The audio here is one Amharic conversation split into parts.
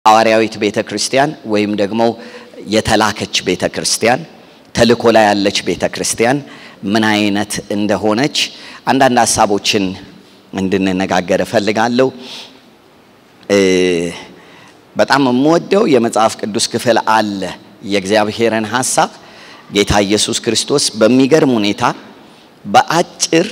ሐዋርያዊት ቤተ ክርስቲያን ወይም ደግሞ የተላከች ቤተ ክርስቲያን ተልእኮ ላይ ያለች ቤተ ክርስቲያን ምን አይነት እንደሆነች አንዳንድ ሀሳቦችን እንድንነጋገር እፈልጋለሁ። በጣም የምወደው የመጽሐፍ ቅዱስ ክፍል አለ። የእግዚአብሔርን ሀሳብ ጌታ ኢየሱስ ክርስቶስ በሚገርም ሁኔታ በአጭር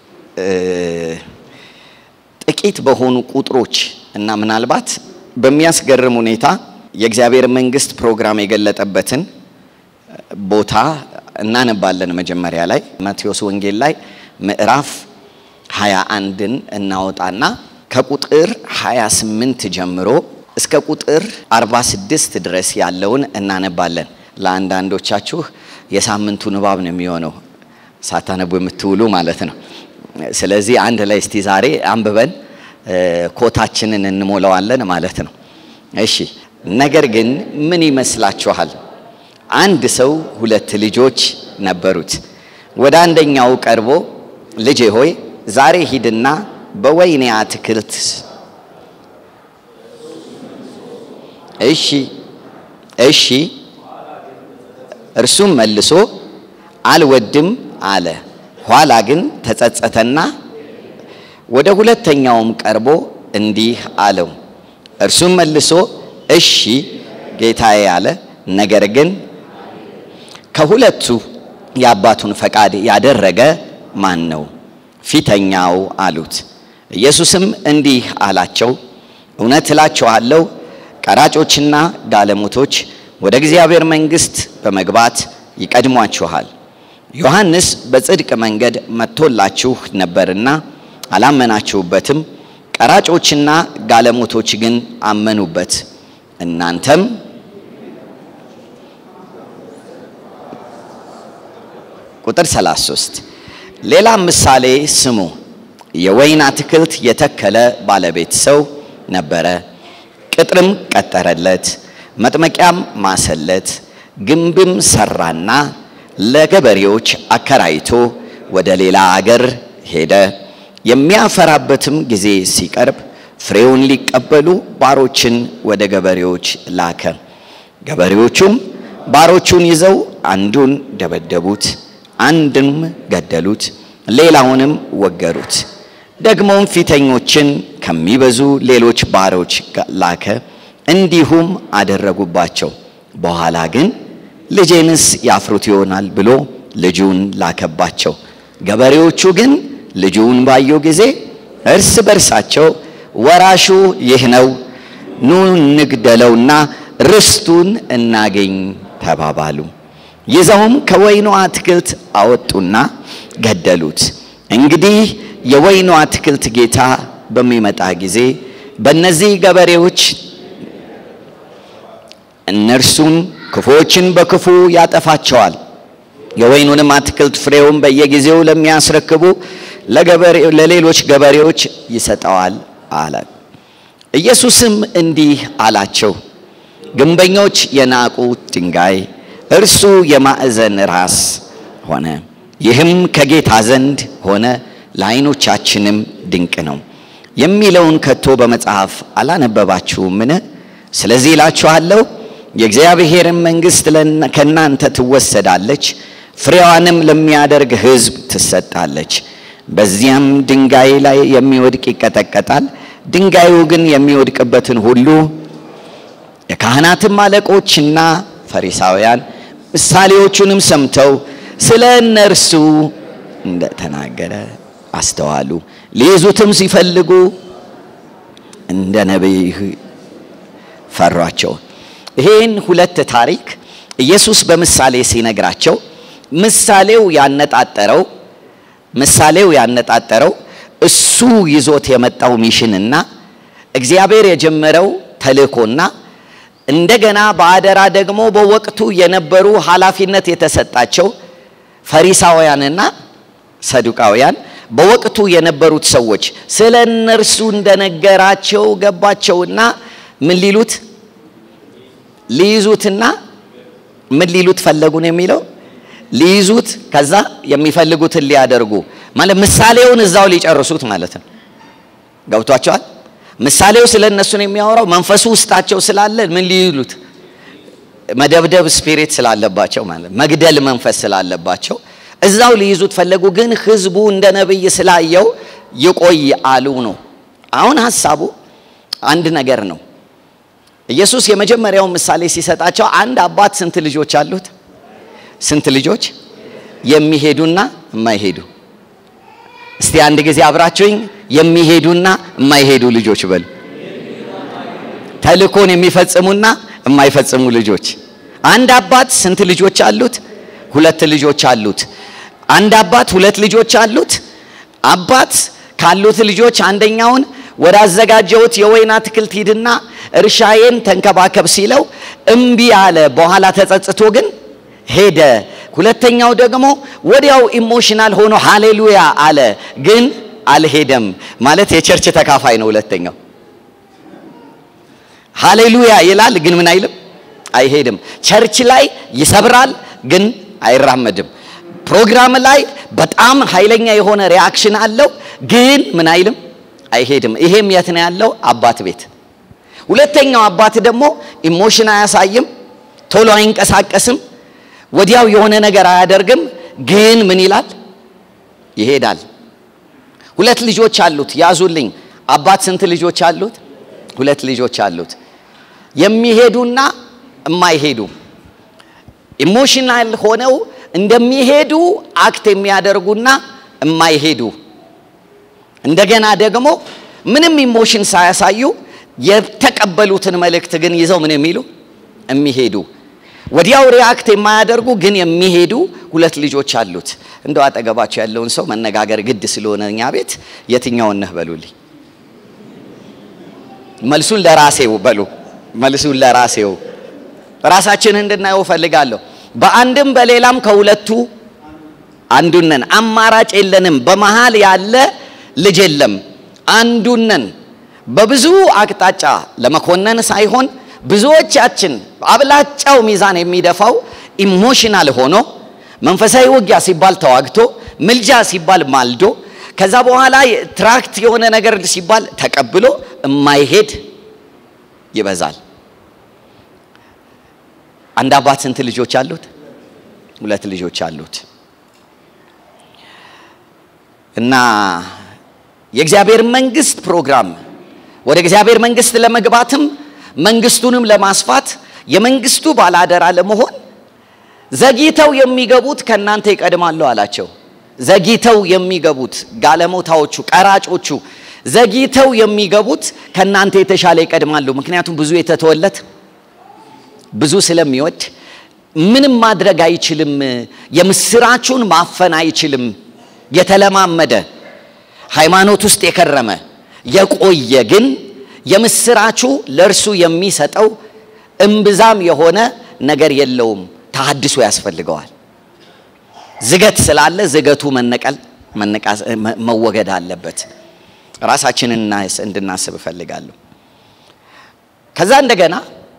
ጥቂት በሆኑ ቁጥሮች እና ምናልባት በሚያስገርም ሁኔታ የእግዚአብሔር መንግስት ፕሮግራም የገለጠበትን ቦታ እናነባለን። መጀመሪያ ላይ ማቴዎስ ወንጌል ላይ ምዕራፍ 21ን እናወጣና ከቁጥር 28 ጀምሮ እስከ ቁጥር 46 ድረስ ያለውን እናነባለን። ለአንዳንዶቻችሁ የሳምንቱ ንባብ ነው የሚሆነው ሳታነቡ የምትውሉ ማለት ነው። ስለዚህ አንድ ላይ እስቲ ዛሬ አንብበን ኮታችንን እንሞላዋለን ማለት ነው። እሺ። ነገር ግን ምን ይመስላችኋል? አንድ ሰው ሁለት ልጆች ነበሩት። ወደ አንደኛው ቀርቦ ልጄ ሆይ ዛሬ ሂድና በወይኔ አትክልት እሺ እሺ። እርሱም መልሶ አልወድም አለ። ኋላ ግን ተጸጸተና ወደ ሁለተኛውም ቀርቦ እንዲህ አለው። እርሱም መልሶ እሺ ጌታዬ አለ። ነገር ግን ከሁለቱ የአባቱን ፈቃድ ያደረገ ማን ነው? ፊተኛው አሉት። ኢየሱስም እንዲህ አላቸው፣ እውነት እላችኋለሁ ቀራጮችና ጋለሞቶች ወደ እግዚአብሔር መንግሥት በመግባት ይቀድሟችኋል። ዮሐንስ በጽድቅ መንገድ መጥቶላችሁ ነበርና አላመናችሁበትም። ቀራጮችና ጋለሞቶች ግን አመኑበት። እናንተም ቁጥር 33 ሌላ ምሳሌ ስሙ። የወይን አትክልት የተከለ ባለቤት ሰው ነበረ። ቅጥርም ቀጠረለት፣ መጥመቂያም ማሰለት፣ ግንብም ሰራና ለገበሬዎች አከራይቶ ወደ ሌላ አገር ሄደ። የሚያፈራበትም ጊዜ ሲቀርብ ፍሬውን ሊቀበሉ ባሮችን ወደ ገበሬዎች ላከ። ገበሬዎቹም ባሮቹን ይዘው አንዱን ደበደቡት፣ አንድም ገደሉት፣ ሌላውንም ወገሩት። ደግሞም ፊተኞችን ከሚበዙ ሌሎች ባሮች ላከ፣ እንዲሁም አደረጉባቸው። በኋላ ግን ልጄንስ ያፍሩት ይሆናል ብሎ ልጁን ላከባቸው። ገበሬዎቹ ግን ልጁን ባዩ ጊዜ እርስ በርሳቸው ወራሹ ይህ ነው፣ ኑ እንግደለውና ርስቱን እናገኝ ተባባሉ። ይዘውም ከወይኑ አትክልት አወጡና ገደሉት። እንግዲህ የወይኑ አትክልት ጌታ በሚመጣ ጊዜ በእነዚህ ገበሬዎች እነርሱን ክፉዎችን በክፉ ያጠፋቸዋል፣ የወይኑንም አትክልት ፍሬውን በየጊዜው ለሚያስረክቡ ለሌሎች ገበሬዎች ይሰጠዋል አለ። ኢየሱስም እንዲህ አላቸው፣ ግንበኞች የናቁት ድንጋይ እርሱ የማዕዘን ራስ ሆነ። ይህም ከጌታ ዘንድ ሆነ፣ ለዓይኖቻችንም ድንቅ ነው የሚለውን ከቶ በመጽሐፍ አላነበባችሁምን? ስለዚህ እላችኋለሁ የእግዚአብሔርን መንግሥት ከእናንተ ትወሰዳለች፣ ፍሬዋንም ለሚያደርግ ሕዝብ ትሰጣለች። በዚያም ድንጋይ ላይ የሚወድቅ ይቀጠቀጣል፣ ድንጋዩ ግን የሚወድቅበትን ሁሉ የካህናትም አለቆችና ፈሪሳውያን ምሳሌዎቹንም ሰምተው ስለ እነርሱ እንደተናገረ አስተዋሉ። ሊይዙትም ሲፈልጉ እንደ ነቢይ ፈሯቸው። ይሄን ሁለት ታሪክ ኢየሱስ በምሳሌ ሲነግራቸው ምሳሌው ያነጣጠረው ምሳሌው ያነጣጠረው እሱ ይዞት የመጣው ሚሽንና እግዚአብሔር የጀመረው ተልእኮና እንደገና በአደራ ደግሞ በወቅቱ የነበሩ ኃላፊነት የተሰጣቸው ፈሪሳውያንና ሰዱቃውያን በወቅቱ የነበሩት ሰዎች ስለ እነርሱ እንደነገራቸው ገባቸውና ምን ሊሉት ሊይዙትና ምን ሊሉት ፈለጉ ነው የሚለው ሊይዙት ከዛ የሚፈልጉትን ሊያደርጉ ማለት ምሳሌውን እዛው ሊጨርሱት ማለት ነው ገብቷቸዋል ምሳሌው ስለ እነሱ ነው የሚያወራው። መንፈሱ ውስጣቸው ስላለ ምን ሊሉት መደብደብ ስፒሪት ስላለባቸው ማለት መግደል መንፈስ ስላለባቸው እዛው ሊይዙት ፈለጉ። ግን ህዝቡ እንደ ነብይ ስላየው ይቆይ አሉ ነው። አሁን ሀሳቡ አንድ ነገር ነው። ኢየሱስ የመጀመሪያውን ምሳሌ ሲሰጣቸው አንድ አባት ስንት ልጆች አሉት? ስንት ልጆች? የሚሄዱና የማይሄዱ። እስቲ አንድ ጊዜ አብራችሁኝ የሚሄዱና የማይሄዱ ልጆች በሉ። ተልኮን የሚፈጽሙና የማይፈጽሙ ልጆች። አንድ አባት ስንት ልጆች አሉት? ሁለት ልጆች አሉት። አንድ አባት ሁለት ልጆች አሉት። አባት ካሉት ልጆች አንደኛውን ወደ አዘጋጀሁት የወይን አትክልት ሂድና እርሻዬን ተንከባከብ ሲለው እምቢ አለ። በኋላ ተጸጽቶ ግን ሄደ። ሁለተኛው ደግሞ ወዲያው ኢሞሽናል ሆኖ ሃሌሉያ አለ፣ ግን አልሄደም። ማለት የቸርች ተካፋይ ነው። ሁለተኛው ሃሌሉያ ይላል፣ ግን ምን አይልም፣ አይሄድም። ቸርች ላይ ይሰብራል፣ ግን አይራመድም። ፕሮግራም ላይ በጣም ኃይለኛ የሆነ ሪያክሽን አለው፣ ግን ምን አይልም፣ አይሄድም። ይሄም የት ነው ያለው? አባት ቤት። ሁለተኛው አባት ደግሞ ኢሞሽን አያሳይም፣ ቶሎ አይንቀሳቀስም፣ ወዲያው የሆነ ነገር አያደርግም፣ ግን ምን ይላል? ይሄዳል። ሁለት ልጆች አሉት። ያዙልኝ። አባት ስንት ልጆች አሉት? ሁለት ልጆች አሉት። የሚሄዱና የማይሄዱ ኢሞሽናል ሆነው እንደሚሄዱ አክት የሚያደርጉና የማይሄዱ እንደገና ደግሞ ምንም ኢሞሽን ሳያሳዩ የተቀበሉትን መልእክት ግን ይዘው ምን የሚሉ የሚሄዱ ወዲያው ሪያክት የማያደርጉ ግን የሚሄዱ ሁለት ልጆች አሉት። እንደው አጠገባቸው ያለውን ሰው መነጋገር ግድ ስለሆነ እኛ ቤት የትኛውን ነህ በሉልኝ። መልሱን ለራሴው በሉ። መልሱን ለራሴው ራሳችንን እንድናየው ፈልጋለሁ። በአንድም በሌላም ከሁለቱ አንዱን ነን። አማራጭ የለንም። በመሃል ያለ ልጅ የለም። አንዱን ነን። በብዙ አቅጣጫ ለመኮነን ሳይሆን ብዙዎቻችን አብላጫው ሚዛን የሚደፋው ኢሞሽናል ሆኖ መንፈሳዊ ውጊያ ሲባል ተዋግቶ ምልጃ ሲባል ማልዶ ከዛ በኋላ ትራክት የሆነ ነገር ሲባል ተቀብሎ የማይሄድ ይበዛል። አንድ አባት ስንት ልጆች አሉት? ሁለት ልጆች አሉት። እና የእግዚአብሔር መንግስት ፕሮግራም ወደ እግዚአብሔር መንግስት ለመግባትም መንግስቱንም ለማስፋት የመንግስቱ ባላደራ ለመሆን ዘግይተው የሚገቡት ከእናንተ ይቀድማሉ አላቸው። ዘግይተው የሚገቡት ጋለሞታዎቹ፣ ቀራጮቹ ዘግይተው የሚገቡት ከእናንተ የተሻለ ይቀድማሉ። ምክንያቱም ብዙ የተተወለት ብዙ ስለሚወድ ምንም ማድረግ አይችልም። የምስራቹን ማፈን አይችልም። የተለማመደ ሃይማኖት ውስጥ የከረመ የቆየ ግን የምስራቹ ለእርሱ የሚሰጠው እምብዛም የሆነ ነገር የለውም። ተሐድሶ ያስፈልገዋል። ዝገት ስላለ ዝገቱ መነቀል መወገድ አለበት። ራሳችንን እንድናስብ እፈልጋለሁ። ከዛ እንደገና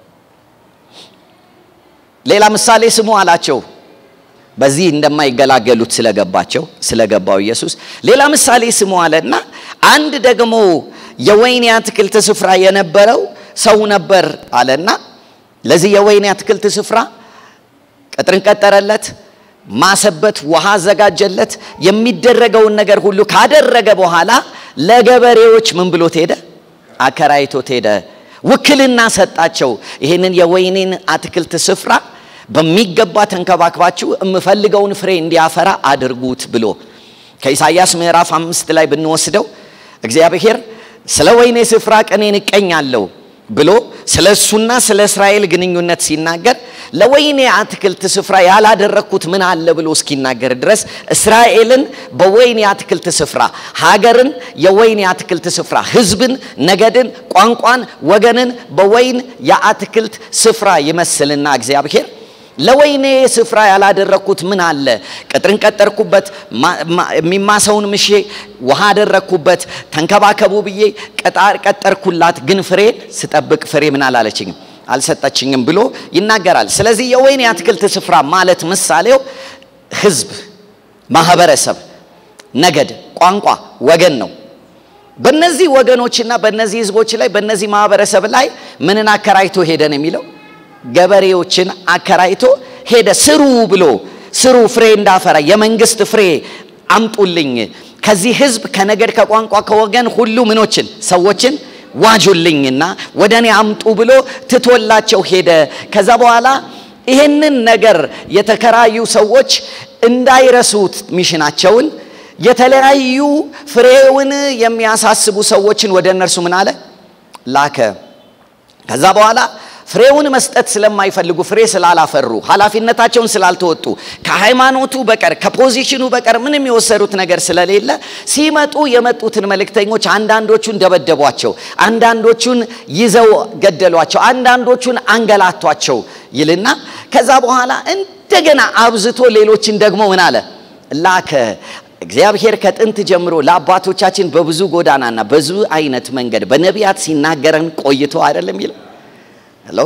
ሌላ ምሳሌ ስሙ አላቸው። በዚህ እንደማይገላገሉት ስለገባቸው ስለገባው ኢየሱስ ሌላ ምሳሌ ስሙ አለና አንድ ደግሞ የወይን አትክልት ስፍራ የነበረው ሰው ነበር አለና ለዚህ የወይን አትክልት ስፍራ ቅጥርን ቀጠረለት፣ ማሰበት፣ ውሃ አዘጋጀለት። የሚደረገውን ነገር ሁሉ ካደረገ በኋላ ለገበሬዎች ምን ብሎት ሄደ? አከራይቶት ሄደ። ውክልና ሰጣቸው። ይህንን የወይኔን አትክልት ስፍራ በሚገባ ተንከባክባችሁ የምፈልገውን ፍሬ እንዲያፈራ አድርጉት ብሎ ከኢሳይያስ ምዕራፍ አምስት ላይ ብንወስደው እግዚአብሔር ስለ ወይኔ ስፍራ ቀኔን እቀኛለሁ ብሎ ስለ እሱና ስለ እስራኤል ግንኙነት ሲናገር ለወይኔ አትክልት ስፍራ ያላደረግኩት ምን አለ ብሎ እስኪናገር ድረስ እስራኤልን በወይኔ አትክልት ስፍራ፣ ሀገርን የወይኔ አትክልት ስፍራ፣ ሕዝብን፣ ነገድን፣ ቋንቋን፣ ወገንን በወይን የአትክልት ስፍራ ይመስልና እግዚአብሔር ለወይኔ ስፍራ ያላደረግኩት ምን አለ? ቅጥርን ቀጠርኩበት፣ የሚማሰውን ምሼ ውሃ አደረግኩበት፣ ተንከባከቡ ብዬ ቀጣር ቀጠርኩላት፣ ግን ፍሬን ስጠብቅ ፍሬ ምን አላለችኝም አልሰጠችኝም ብሎ ይናገራል። ስለዚህ የወይኔ አትክልት ስፍራ ማለት ምሳሌው ህዝብ፣ ማህበረሰብ፣ ነገድ፣ ቋንቋ፣ ወገን ነው። በእነዚህ ወገኖችና በእነዚህ ህዝቦች ላይ በእነዚህ ማህበረሰብ ላይ ምንን አከራይቶ ሄደ ነው የሚለው? ገበሬዎችን አከራይቶ ሄደ። ስሩ ብሎ ስሩ ፍሬ እንዳፈራ የመንግስት ፍሬ አምጡልኝ፣ ከዚህ ህዝብ ከነገድ ከቋንቋ ከወገን ሁሉ ምኖችን ሰዎችን ዋጁልኝና ወደ እኔ አምጡ ብሎ ትቶላቸው ሄደ። ከዛ በኋላ ይህንን ነገር የተከራዩ ሰዎች እንዳይረሱት ሚሽናቸውን የተለያዩ ፍሬውን የሚያሳስቡ ሰዎችን ወደ እነርሱ ምን አለ ላከ። ከዛ በኋላ ፍሬውን መስጠት ስለማይፈልጉ ፍሬ ስላላፈሩ ኃላፊነታቸውን ስላልተወጡ ከሃይማኖቱ በቀር ከፖዚሽኑ በቀር ምንም የወሰዱት ነገር ስለሌለ ሲመጡ የመጡትን መልእክተኞች አንዳንዶቹን ደበደቧቸው፣ አንዳንዶቹን ይዘው ገደሏቸው፣ አንዳንዶቹን አንገላቷቸው ይልና ከዛ በኋላ እንደገና አብዝቶ ሌሎችን ደግሞ ምን አለ ላከ። እግዚአብሔር ከጥንት ጀምሮ ለአባቶቻችን በብዙ ጎዳናና ብዙ አይነት መንገድ በነቢያት ሲናገረን ቆይቶ አይደለም ይለው ሄሎ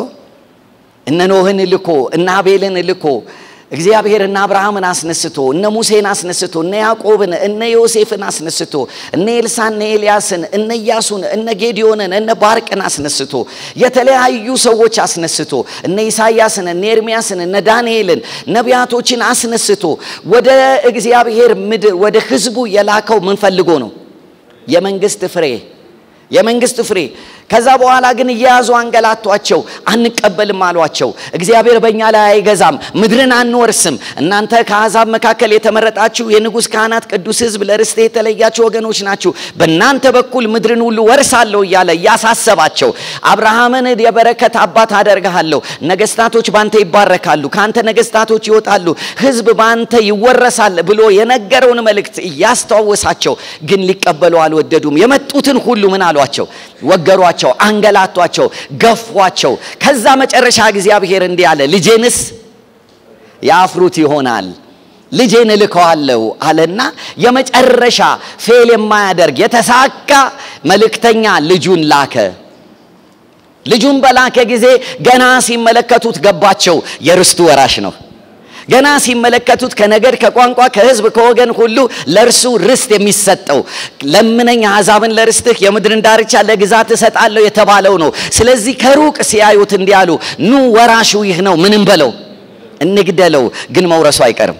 እነ ኖህን ልኮ እነ አቤልን ልኮ እግዚአብሔር እነ አብርሃምን አስነስቶ እነ ሙሴን አስነስቶ እነ ያዕቆብን እነ ዮሴፍን አስነስቶ እነ ኤልሳን እነ ኤልያስን እነ ኢያሱን እነ ጌዲዮንን እነ ባርቅን አስነስቶ የተለያዩ ሰዎች አስነስቶ እነ ኢሳያስን እነ ኤርሚያስን እነ ዳንኤልን ነቢያቶችን አስነስቶ ወደ እግዚአብሔር ምድር ወደ ህዝቡ የላከው ምን ፈልጎ ነው? የመንግስት ፍሬ የመንግስት ፍሬ ከዛ በኋላ ግን እየያዙ አንገላቷቸው፣ አንቀበልም አሏቸው። እግዚአብሔር በእኛ ላይ አይገዛም፣ ምድርን አንወርስም። እናንተ ከአሕዛብ መካከል የተመረጣችሁ የንጉሥ ካህናት፣ ቅዱስ ሕዝብ፣ ለርስቴ የተለያችሁ ወገኖች ናችሁ። በእናንተ በኩል ምድርን ሁሉ ወርሳለሁ እያለ እያሳሰባቸው አብርሃምን የበረከት አባት አደርግሃለሁ፣ ነገስታቶች ባንተ ይባረካሉ፣ ከአንተ ነገስታቶች ይወጣሉ፣ ሕዝብ ባንተ ይወረሳል ብሎ የነገረውን መልእክት እያስተዋወሳቸው ግን ሊቀበሉ አልወደዱም። የመጡትን ሁሉ ምን አሏቸው? ወገሯቸው፣ አንገላቷቸው፣ ገፏቸው። ከዛ መጨረሻ እግዚአብሔር እንዲህ አለ፣ ልጄንስ ያፍሩት ይሆናል ልጄን እልከዋለሁ አለና የመጨረሻ ፌል የማያደርግ የተሳካ መልእክተኛ ልጁን ላከ። ልጁን በላከ ጊዜ ገና ሲመለከቱት ገባቸው፣ የርስቱ ወራሽ ነው። ገና ሲመለከቱት ከነገድ ከቋንቋ ከህዝብ ከወገን ሁሉ ለእርሱ ርስት የሚሰጠው ለምነኝ አሕዛብን ለርስትህ የምድርን ዳርቻ ለግዛት እሰጣለሁ የተባለው ነው። ስለዚህ ከሩቅ ሲያዩት እንዲህ አሉ፣ ኑ ወራሹ ይህ ነው፣ ምንም በለው እንግደለው፣ ግን መውረሱ አይቀርም።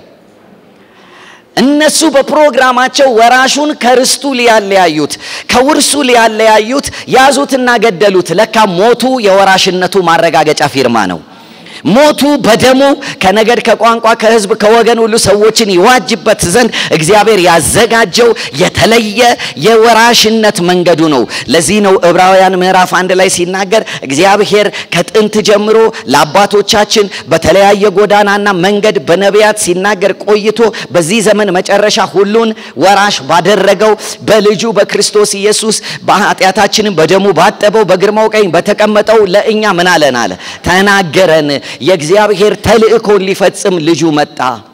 እነሱ በፕሮግራማቸው ወራሹን ከርስቱ ሊያለያዩት ከውርሱ ሊያለያዩት ያዙትና ገደሉት። ለካ ሞቱ የወራሽነቱ ማረጋገጫ ፊርማ ነው። ሞቱ በደሙ ከነገድ ከቋንቋ ከህዝብ ከወገን ሁሉ ሰዎችን ይዋጅበት ዘንድ እግዚአብሔር ያዘጋጀው የተለየ የወራሽነት መንገዱ ነው። ለዚህ ነው ዕብራውያን ምዕራፍ አንድ ላይ ሲናገር እግዚአብሔር ከጥንት ጀምሮ ለአባቶቻችን በተለያየ ጎዳናና መንገድ በነቢያት ሲናገር ቆይቶ በዚህ ዘመን መጨረሻ ሁሉን ወራሽ ባደረገው በልጁ በክርስቶስ ኢየሱስ በኃጢአታችንን በደሙ ባጠበው በግርማው ቀኝ በተቀመጠው ለእኛ ምን አለን አለ ተናገረን። የእግዚአብሔር ተልእኮን ሊፈጽም ልጁ መጣ።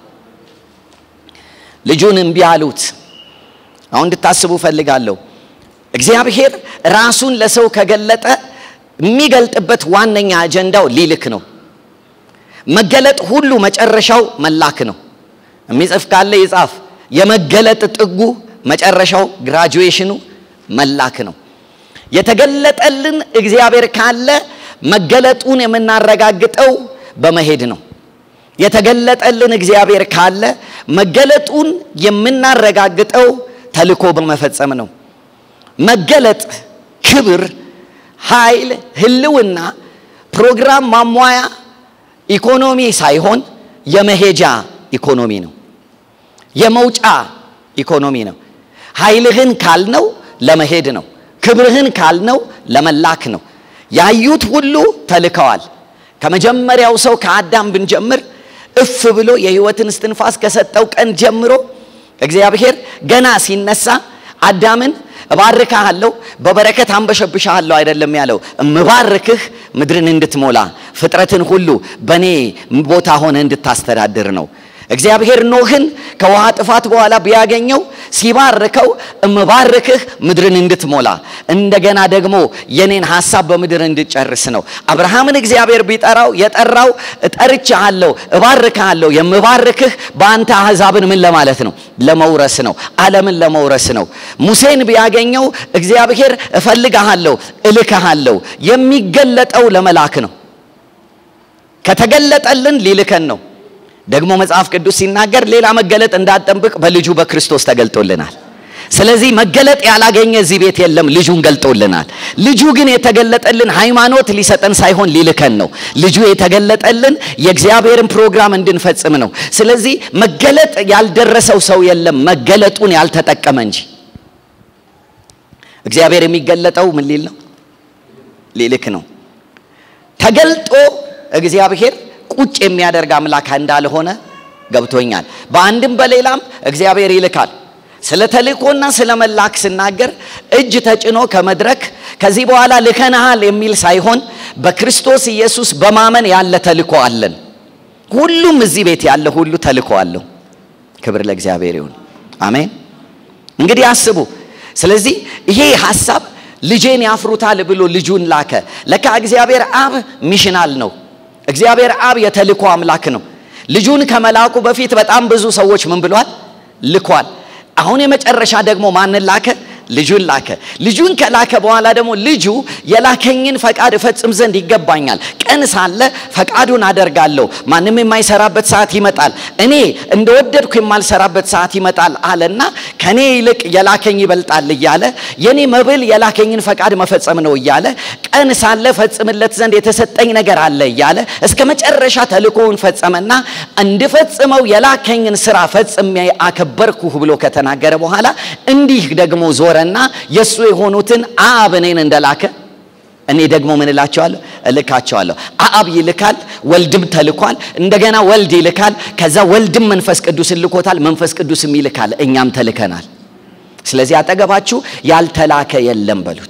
ልጁን እምቢ አሉት። አሁን እንድታስቡ ፈልጋለሁ። እግዚአብሔር ራሱን ለሰው ከገለጠ የሚገልጥበት ዋነኛ አጀንዳው ሊልክ ነው። መገለጥ ሁሉ መጨረሻው መላክ ነው። የሚጽፍ ካለ ይጻፍ። የመገለጥ ጥጉ መጨረሻው ግራጁዌሽኑ መላክ ነው። የተገለጠልን እግዚአብሔር ካለ መገለጡን የምናረጋግጠው በመሄድ ነው። የተገለጠልን እግዚአብሔር ካለ መገለጡን የምናረጋግጠው ተልኮ በመፈጸም ነው። መገለጥ፣ ክብር፣ ኃይል፣ ህልውና ፕሮግራም ማሟያ ኢኮኖሚ ሳይሆን የመሄጃ ኢኮኖሚ ነው። የመውጫ ኢኮኖሚ ነው። ኃይልህን ካልነው ለመሄድ ነው። ክብርህን ካልነው ለመላክ ነው። ያዩት ሁሉ ተልከዋል። ከመጀመሪያው ሰው ከአዳም ብንጀምር እፍ ብሎ የህይወትን እስትንፋስ ከሰጠው ቀን ጀምሮ እግዚአብሔር ገና ሲነሳ አዳምን እባርክሃለሁ በበረከት አንበሸብሻለሁ አይደለም ያለው፣ እምባርክህ ምድርን እንድትሞላ ፍጥረትን ሁሉ በእኔ ቦታ ሆነ እንድታስተዳድር ነው። እግዚአብሔር ኖህን ከውሃ ጥፋት በኋላ ቢያገኘው ሲባርከው እምባርክህ ምድርን እንድትሞላ እንደገና ደግሞ የኔን ሐሳብ በምድር እንድጨርስ ነው። አብርሃምን እግዚአብሔር ቢጠራው የጠራው እጠርቻለሁ፣ እባርክሃለሁ፣ የምባርክህ በአንተ አሕዛብን ምን ለማለት ነው? ለመውረስ ነው። ዓለምን ለመውረስ ነው። ሙሴን ቢያገኘው እግዚአብሔር እፈልግሃለሁ፣ እልክሃለሁ። የሚገለጠው ለመላክ ነው። ከተገለጠልን ሊልከን ነው። ደግሞ መጽሐፍ ቅዱስ ሲናገር ሌላ መገለጥ እንዳጠብቅ በልጁ በክርስቶስ ተገልጦልናል። ስለዚህ መገለጥ ያላገኘ እዚህ ቤት የለም። ልጁን ገልጦልናል። ልጁ ግን የተገለጠልን ሃይማኖት ሊሰጠን ሳይሆን ሊልከን ነው። ልጁ የተገለጠልን የእግዚአብሔርን ፕሮግራም እንድንፈጽም ነው። ስለዚህ መገለጥ ያልደረሰው ሰው የለም፣ መገለጡን ያልተጠቀመ እንጂ። እግዚአብሔር የሚገለጠው ምን ሊል ነው? ሊልክ ነው። ተገልጦ እግዚአብሔር ቁጭ የሚያደርግ አምላክ እንዳልሆነ ገብቶኛል። በአንድም በሌላም እግዚአብሔር ይልካል። ስለ ተልእኮና ስለ መላክ ስናገር እጅ ተጭኖ ከመድረክ ከዚህ በኋላ ልከናሃል የሚል ሳይሆን በክርስቶስ ኢየሱስ በማመን ያለ ተልእኮ አለን። ሁሉም እዚህ ቤት ያለ ሁሉ ተልእኮ አለው። ክብር ለእግዚአብሔር ይሁን። አሜን። እንግዲህ አስቡ። ስለዚህ ይሄ ሐሳብ ልጄን ያፍሩታል ብሎ ልጁን ላከ። ለካ እግዚአብሔር አብ ሚሽናል ነው። እግዚአብሔር አብ የተልእኮ አምላክ ነው። ልጁን ከመላኩ በፊት በጣም ብዙ ሰዎች ምን ብሏል? ልኳል። አሁን የመጨረሻ ደግሞ ማንን ላከ? ልጁን ላከ። ልጁን ከላከ በኋላ ደግሞ ልጁ የላከኝን ፈቃድ እፈጽም ዘንድ ይገባኛል። ቀን ሳለ ፈቃዱን አደርጋለሁ። ማንም የማይሰራበት ሰዓት ይመጣል፣ እኔ እንደወደድኩ የማልሰራበት ሰዓት ይመጣል አለና ከኔ ይልቅ የላከኝ ይበልጣል እያለ የኔ መብል የላከኝን ፈቃድ መፈጸም ነው እያለ ቀን ሳለ ፈጽምለት ዘንድ የተሰጠኝ ነገር አለ እያለ እስከ መጨረሻ ተልእኮውን ፈጸመና እንድፈጽመው የላከኝን ስራ ፈጽሜ አከበርኩህ ብሎ ከተናገረ በኋላ እንዲህ ደግሞ ዞረና የእሱ የሆኑትን አብ እኔን እንደላከ እኔ ደግሞ ምን እላቸዋለሁ? እልካቸዋለሁ። አብ ይልካል፣ ወልድም ተልኳል። እንደገና ወልድ ይልካል። ከዛ ወልድም መንፈስ ቅዱስን ልኮታል፣ መንፈስ ቅዱስም ይልካል። እኛም ተልከናል። ስለዚህ አጠገባችሁ ያልተላከ የለም በሉት።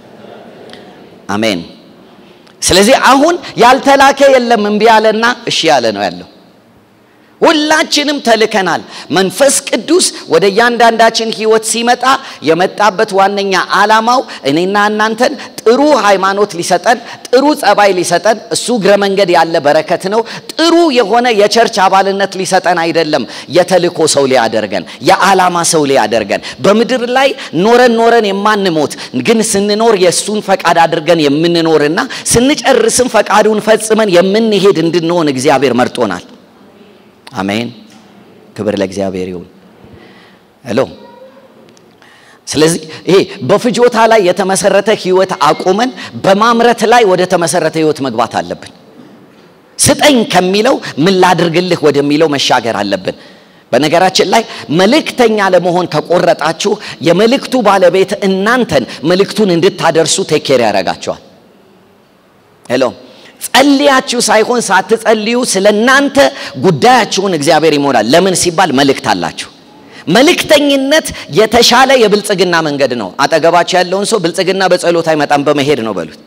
አሜን። ስለዚህ አሁን ያልተላከ የለም። እምቢ ያለና እሺ ያለ ነው ያለው። ሁላችንም ተልከናል። መንፈስ ቅዱስ ወደ እያንዳንዳችን ሕይወት ሲመጣ የመጣበት ዋነኛ ዓላማው እኔና እናንተን ጥሩ ሃይማኖት ሊሰጠን፣ ጥሩ ጸባይ ሊሰጠን፣ እሱ እግረ መንገድ ያለ በረከት ነው። ጥሩ የሆነ የቸርች አባልነት ሊሰጠን አይደለም። የተልኮ ሰው ሊያደርገን፣ የዓላማ ሰው ሊያደርገን፣ በምድር ላይ ኖረን ኖረን የማንሞት ግን ስንኖር የእሱን ፈቃድ አድርገን የምንኖርና ስንጨርስም ፈቃዱን ፈጽመን የምንሄድ እንድንሆን እግዚአብሔር መርጦናል። አሜን። ክብር ለእግዚአብሔር ይሁን። ሄሎ። ስለዚህ ይሄ በፍጆታ ላይ የተመሰረተ ህይወት አቁመን በማምረት ላይ ወደ ተመሰረተ ህይወት መግባት አለብን። ስጠኝ ከሚለው ምን ላድርግልህ ወደሚለው መሻገር አለብን። በነገራችን ላይ መልእክተኛ ለመሆን ከቆረጣችሁ የመልእክቱ ባለቤት እናንተን መልእክቱን እንድታደርሱ ቴኬር ያደርጋቸዋል። ሄሎ ጸልያችሁ ሳይሆን ሳትጸልዩ ስለ እናንተ ጉዳያችሁን እግዚአብሔር ይሞላል። ለምን ሲባል መልእክት አላችሁ። መልእክተኝነት የተሻለ የብልጽግና መንገድ ነው። አጠገባችሁ ያለውን ሰው ብልጽግና በጸሎት አይመጣም በመሄድ ነው በሉት።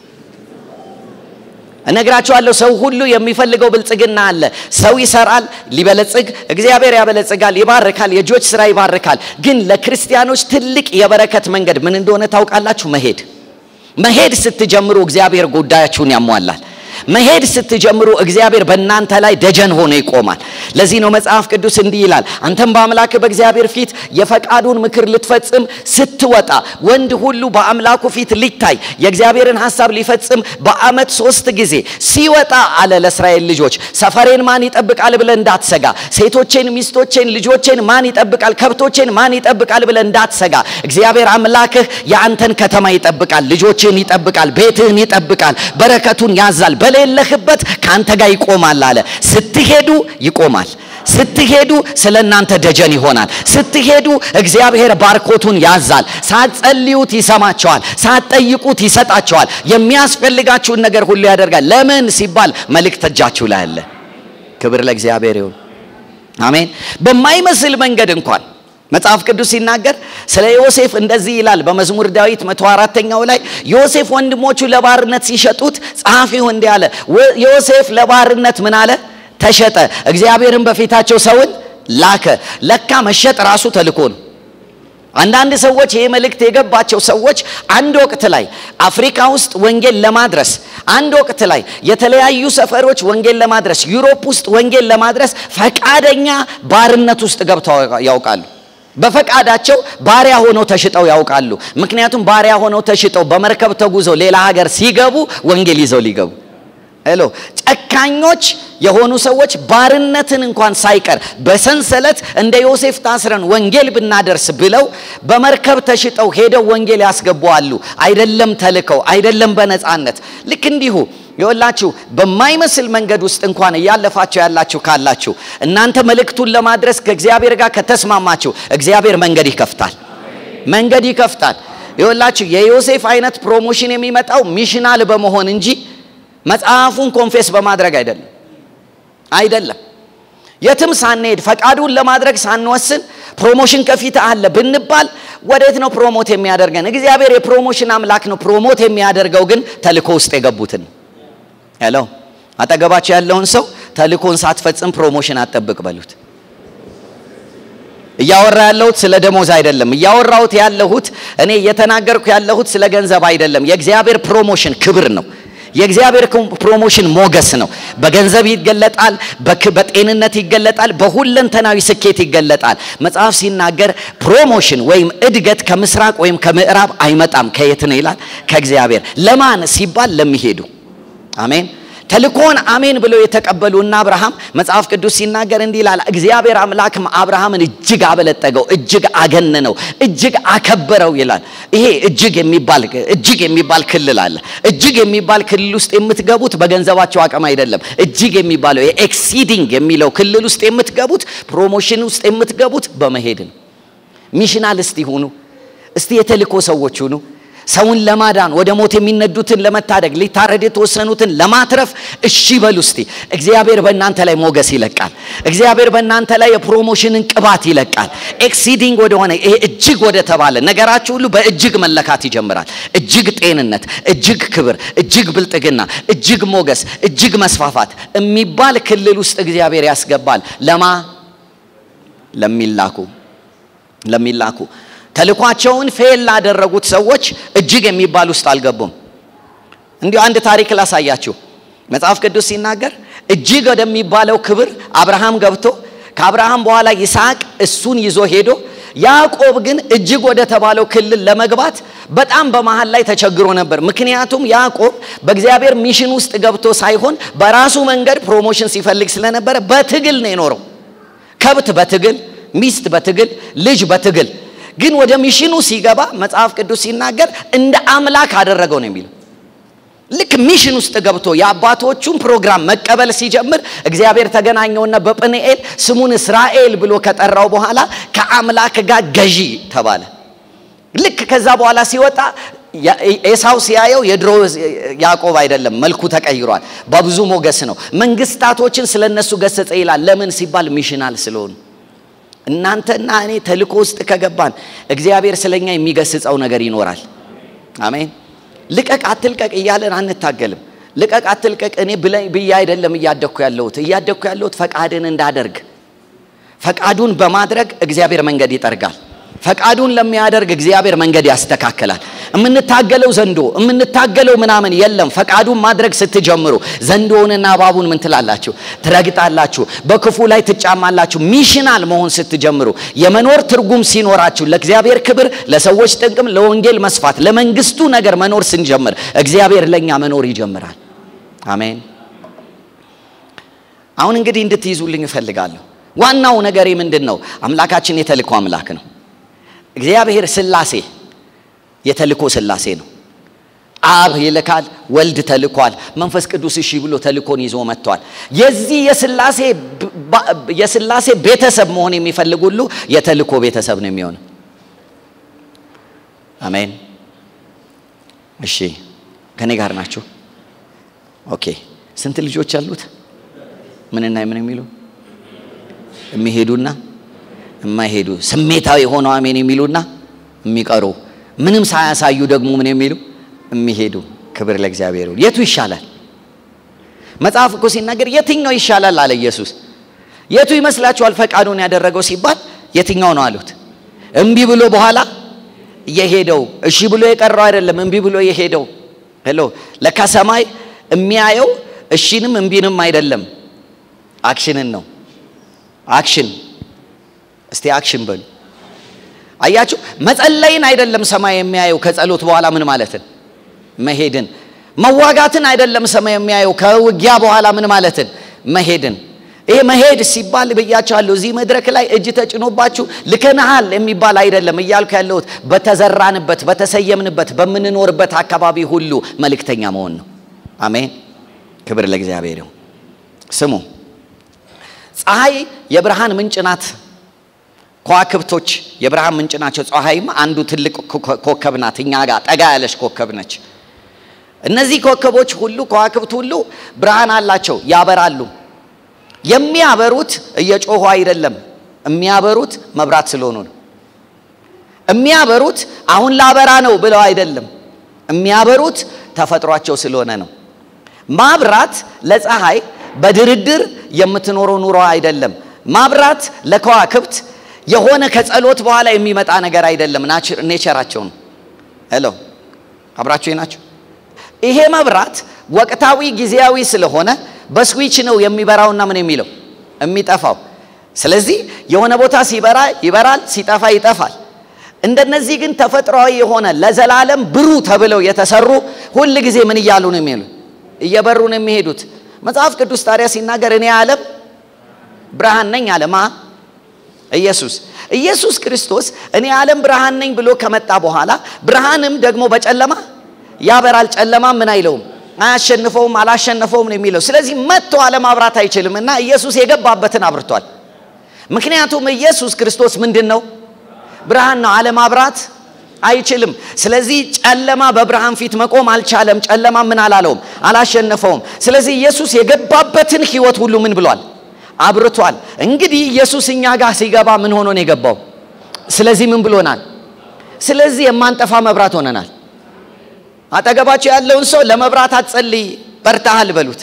እነግራችኋለሁ ሰው ሁሉ የሚፈልገው ብልጽግና አለ። ሰው ይሰራል ሊበለጽግ፣ እግዚአብሔር ያበለጽጋል፣ ይባርካል፣ የእጆች ስራ ይባርካል። ግን ለክርስቲያኖች ትልቅ የበረከት መንገድ ምን እንደሆነ ታውቃላችሁ? መሄድ መሄድ ስትጀምሩ እግዚአብሔር ጉዳያችሁን ያሟላል። መሄድ ስትጀምሩ እግዚአብሔር በእናንተ ላይ ደጀን ሆኖ ይቆማል። ለዚህ ነው መጽሐፍ ቅዱስ እንዲህ ይላል፣ አንተም በአምላክ በእግዚአብሔር ፊት የፈቃዱን ምክር ልትፈጽም ስትወጣ፣ ወንድ ሁሉ በአምላኩ ፊት ሊታይ የእግዚአብሔርን ሐሳብ ሊፈጽም በዓመት ሶስት ጊዜ ሲወጣ አለ ለእስራኤል ልጆች ሰፈሬን ማን ይጠብቃል ብለ እንዳትሰጋ፣ ሴቶቼን፣ ሚስቶቼን፣ ልጆቼን ማን ይጠብቃል፣ ከብቶቼን ማን ይጠብቃል ብለ እንዳትሰጋ፣ እግዚአብሔር አምላክህ የአንተን ከተማ ይጠብቃል፣ ልጆችህን ይጠብቃል፣ ቤትህን ይጠብቃል፣ በረከቱን ያዛል በሌለህበት ከአንተ ጋር ይቆማል አለ። ስትሄዱ ይቆማል። ስትሄዱ ስለ እናንተ ደጀን ይሆናል። ስትሄዱ እግዚአብሔር ባርኮቱን ያዛል። ሳትጸልዩት ይሰማቸዋል። ሳትጠይቁት ይሰጣቸዋል። የሚያስፈልጋችሁን ነገር ሁሉ ያደርጋል። ለምን ሲባል መልእክት እጃችሁ ላይ አለ። ክብር ለእግዚአብሔር ይሁን። አሜን። በማይመስል መንገድ እንኳን መጽሐፍ ቅዱስ ሲናገር ስለ ዮሴፍ እንደዚህ ይላል። በመዝሙር ዳዊት መቶ አራተኛው ላይ ዮሴፍ ወንድሞቹ ለባርነት ሲሸጡት ጸሐፊው እንዲህ አለ፣ ዮሴፍ ለባርነት ምን አለ? ተሸጠ። እግዚአብሔርን በፊታቸው ሰውን ላከ። ለካ መሸጥ ራሱ ተልኮ ነው። አንዳንድ ሰዎች ይህ መልእክት የገባቸው ሰዎች አንድ ወቅት ላይ አፍሪካ ውስጥ ወንጌል ለማድረስ አንድ ወቅት ላይ የተለያዩ ሰፈሮች ወንጌል ለማድረስ ዩሮፕ ውስጥ ወንጌል ለማድረስ ፈቃደኛ ባርነት ውስጥ ገብተው ያውቃሉ። በፈቃዳቸው ባሪያ ሆነው ተሽጠው ያውቃሉ። ምክንያቱም ባሪያ ሆነው ተሽጠው በመርከብ ተጉዘው ሌላ ሀገር ሲገቡ ወንጌል ይዘው ሊገቡ ሄሎ ጨካኞች የሆኑ ሰዎች ባርነትን እንኳን ሳይቀር በሰንሰለት እንደ ዮሴፍ ታስረን ወንጌል ብናደርስ ብለው በመርከብ ተሽጠው ሄደው ወንጌል ያስገቡአሉ። አይደለም ተልከው አይደለም በነፃነት ልክ እንዲሁ የወላችሁ በማይመስል መንገድ ውስጥ እንኳን እያለፋችሁ ያላችሁ ካላችሁ እናንተ መልእክቱን ለማድረስ ከእግዚአብሔር ጋር ከተስማማችሁ እግዚአብሔር መንገድ ይከፍታል። መንገድ ይከፍታል። የወላችሁ የዮሴፍ አይነት ፕሮሞሽን የሚመጣው ሚሽናል በመሆን እንጂ መጽሐፉን ኮንፌስ በማድረግ አይደለም አይደለም። የትም ሳንሄድ ፈቃዱን ለማድረግ ሳንወስን ፕሮሞሽን ከፊት አለ ብንባል ወዴት ነው ፕሮሞት የሚያደርገን? እግዚአብሔር የፕሮሞሽን አምላክ ነው። ፕሮሞት የሚያደርገው ግን ተልኮ ውስጥ የገቡትን ሄሎ አጠገባቸው ያለውን ሰው ተልኮን ሳትፈጽም ፕሮሞሽን አጠብቅ በሉት። እያወራ ያለሁት ስለ ደሞዝ አይደለም። እያወራሁት ያለሁት እኔ እየተናገርኩ ያለሁት ስለ ገንዘብ አይደለም። የእግዚአብሔር ፕሮሞሽን ክብር ነው። የእግዚአብሔር ፕሮሞሽን ሞገስ ነው። በገንዘብ ይገለጣል፣ በጤንነት ይገለጣል፣ በሁለንተናዊ ስኬት ይገለጣል። መጽሐፍ ሲናገር ፕሮሞሽን ወይም እድገት ከምስራቅ ወይም ከምዕራብ አይመጣም። ከየት ነው ይላል? ከእግዚአብሔር። ለማን ሲባል ለሚሄዱ አሜን። ተልኮን አሜን ብለው የተቀበሉ እና አብርሃም መጽሐፍ ቅዱስ ሲናገር እንዲህ ይላል፣ እግዚአብሔር አምላክም አብርሃምን እጅግ አበለጠገው፣ እጅግ አገነነው፣ እጅግ አከበረው ይላል። ይሄ እጅግ የሚባል እጅግ የሚባል ክልል አለ። እጅግ የሚባል ክልል ውስጥ የምትገቡት በገንዘባቸው አቅም አይደለም። እጅግ የሚባለው ኤክሲዲንግ የሚለው ክልል ውስጥ የምትገቡት ፕሮሞሽን ውስጥ የምትገቡት በመሄድ ነው። ሚሽናልስት ይሁኑ እስቲ የተልኮ ሰዎች ሁኑ። ሰውን ለማዳን ወደ ሞት የሚነዱትን ለመታደግ ሊታረድ የተወሰኑትን ለማትረፍ እሺ በሉ እስቲ። እግዚአብሔር በእናንተ ላይ ሞገስ ይለቃል። እግዚአብሔር በእናንተ ላይ የፕሮሞሽንን ቅባት ይለቃል። ኤክሲዲንግ ወደሆነ ይሄ እጅግ ወደ ተባለ ነገራችሁ ሁሉ በእጅግ መለካት ይጀምራል። እጅግ ጤንነት፣ እጅግ ክብር፣ እጅግ ብልጥግና፣ እጅግ ሞገስ፣ እጅግ መስፋፋት የሚባል ክልል ውስጥ እግዚአብሔር ያስገባል። ለማ ለሚላኩ ለሚላኩ ተልኳቸውን ፌል ላደረጉት ሰዎች እጅግ የሚባል ውስጥ አልገቡም። እንዲሁ አንድ ታሪክ ላሳያችሁ። መጽሐፍ ቅዱስ ሲናገር እጅግ ወደሚባለው ክብር አብርሃም ገብቶ ከአብርሃም በኋላ ይስሐቅ እሱን ይዞ ሄዶ ያዕቆብ ግን እጅግ ወደ ተባለው ክልል ለመግባት በጣም በመሃል ላይ ተቸግሮ ነበር። ምክንያቱም ያዕቆብ በእግዚአብሔር ሚሽን ውስጥ ገብቶ ሳይሆን በራሱ መንገድ ፕሮሞሽን ሲፈልግ ስለነበረ በትግል ነው የኖረው። ከብት በትግል ሚስት በትግል ልጅ በትግል ግን ወደ ሚሽኑ ሲገባ መጽሐፍ ቅዱስ ሲናገር እንደ አምላክ አደረገው ነው የሚለው። ልክ ሚሽን ውስጥ ገብቶ የአባቶቹን ፕሮግራም መቀበል ሲጀምር እግዚአብሔር ተገናኘውና በጵንኤል ስሙን እስራኤል ብሎ ከጠራው በኋላ ከአምላክ ጋር ገዢ ተባለ። ልክ ከዛ በኋላ ሲወጣ ኤሳው ሲያየው የድሮ ያዕቆብ አይደለም፣ መልኩ ተቀይሯል። በብዙ ሞገስ ነው። መንግስታቶችን ስለነሱ ገሰጸ ይላል። ለምን ሲባል ሚሽናል ስለሆኑ እናንተና እኔ ተልኮ ውስጥ ከገባን እግዚአብሔር ስለኛ የሚገስጸው ነገር ይኖራል። አሜን። ልቀቅ አትልቀቅ እያለን አንታገልም። ልቀቅ አትልቀቅ እኔ ብዬ አይደለም እያደግኩ ያለሁት እያደግኩ ያለሁት ፈቃድን እንዳደርግ ፈቃዱን በማድረግ እግዚአብሔር መንገድ ይጠርጋል። ፈቃዱን ለሚያደርግ እግዚአብሔር መንገድ ያስተካክላል። የምንታገለው ዘንዶ የምንታገለው ምናምን የለም። ፈቃዱን ማድረግ ስትጀምሩ ዘንዶውንና እባቡን ምን ትላላችሁ? ትረግጣላችሁ፣ በክፉ ላይ ትጫማላችሁ። ሚሽናል መሆን ስትጀምሩ የመኖር ትርጉም ሲኖራችሁ ለእግዚአብሔር ክብር፣ ለሰዎች ጥቅም፣ ለወንጌል መስፋት፣ ለመንግስቱ ነገር መኖር ስንጀምር እግዚአብሔር ለእኛ መኖር ይጀምራል። አሜን። አሁን እንግዲህ እንድትይዙልኝ እፈልጋለሁ። ዋናው ነገሬ ምንድን ነው? አምላካችን የተልኮ አምላክ ነው። እግዚአብሔር ስላሴ የተልኮ ስላሴ ነው። አብ ይልካል፣ ወልድ ተልኳል፣ መንፈስ ቅዱስ እሺ ብሎ ተልኮን ይዞ መጥቷል። የዚህ የስላሴ ቤተሰብ መሆን የሚፈልግ ሁሉ የተልኮ ቤተሰብ ነው የሚሆነው። አሜን። እሺ ከኔ ጋር ናችሁ? ኦኬ። ስንት ልጆች አሉት? ምንና ምን የሚሉ የሚሄዱና የማይሄዱ ስሜታዊ ሆነው አሜን የሚሉና የሚቀሩ ምንም ሳያሳዩ ደግሞ ምን የሚሉ የሚሄዱ። ክብር ለእግዚአብሔር ይሁን። የቱ ይሻላል? መጽሐፍ እኮ ሲናገር የትኛው ይሻላል አለ ኢየሱስ። የቱ ይመስላችኋል ፈቃዱን ያደረገው ሲባል የትኛው ነው አሉት። እምቢ ብሎ በኋላ የሄደው እሺ ብሎ የቀረው አይደለም፣ እምቢ ብሎ የሄደው ሄሎ። ለካ ሰማይ የሚያየው እሺንም እምቢንም አይደለም፣ አክሽንን ነው። አክሽን እስቲ አክሽን በሉ። አያችሁ፣ መጸለይን አይደለም ሰማይ የሚያየው ከጸሎት በኋላ ምን ማለትን መሄድን፣ መዋጋትን አይደለም ሰማይ የሚያየው ከውጊያ በኋላ ምን ማለትን መሄድን። ይሄ መሄድ ሲባል ብያቸዋለሁ። እዚህ መድረክ ላይ እጅ ተጭኖባችሁ ልከናሃል የሚባል አይደለም እያልኩ ያለሁት በተዘራንበት፣ በተሰየምንበት፣ በምንኖርበት አካባቢ ሁሉ መልእክተኛ መሆን ነው። አሜን። ክብር ለእግዚአብሔር ይሁን። ስሙ፣ ፀሐይ የብርሃን ምንጭ ናት። ከዋክብቶች የብርሃን ምንጭ ናቸው። ፀሐይም አንዱ ትልቅ ኮከብ ናት። እኛ ጋር ጠጋ ያለች ኮከብ ነች። እነዚህ ኮከቦች ሁሉ ከዋክብት ሁሉ ብርሃን አላቸው፣ ያበራሉ። የሚያበሩት እየጮሁ አይደለም። የሚያበሩት መብራት ስለሆኑ ነው። የሚያበሩት አሁን ላበራ ነው ብለው አይደለም። የሚያበሩት ተፈጥሯቸው ስለሆነ ነው። ማብራት ለፀሐይ በድርድር የምትኖረው ኑሮ አይደለም። ማብራት ለከዋክብት የሆነ ከጸሎት በኋላ የሚመጣ ነገር አይደለም። ኔቸራቸው ነው። ሄሎ አብራችሁ ናቸው። ይሄ መብራት ወቅታዊ ጊዜያዊ ስለሆነ በስዊች ነው የሚበራውና ምን የሚለው የሚጠፋው። ስለዚህ የሆነ ቦታ ሲበራ ይበራል፣ ሲጠፋ ይጠፋል። እንደነዚህ ግን ተፈጥሯዊ የሆነ ለዘላለም ብሩህ ተብለው የተሰሩ ሁል ጊዜ ምን እያሉ ነው የሚሉ እየበሩ ነው የሚሄዱት። መጽሐፍ ቅዱስ ታዲያ ሲናገር እኔ ዓለም ብርሃን ነኝ አለ ማ ኢየሱስ ኢየሱስ ክርስቶስ እኔ ዓለም ብርሃን ነኝ ብሎ ከመጣ በኋላ ብርሃንም ደግሞ በጨለማ ያበራል፣ ጨለማ ምን አይለውም አያሸንፈውም፣ አላሸነፈውም ነው የሚለው። ስለዚህ መጥቶ አለማብራት አይችልም እና ኢየሱስ የገባበትን አብርቷል። ምክንያቱም ኢየሱስ ክርስቶስ ምንድን ነው? ብርሃን ነው። አለማብራት አይችልም። ስለዚህ ጨለማ በብርሃን ፊት መቆም አልቻለም። ጨለማ ምን አላለውም፣ አላሸነፈውም። ስለዚህ ኢየሱስ የገባበትን ሕይወት ሁሉ ምን ብሏል? አብርቷል። እንግዲህ ኢየሱስ እኛ ጋር ሲገባ ምን ሆኖ ነው የገባው? ስለዚህ ምን ብሎናል? ስለዚህ የማንጠፋ መብራት ሆነናል። አጠገባቸው ያለውን ሰው ለመብራት አትጸልይ በርታሃል በሉት።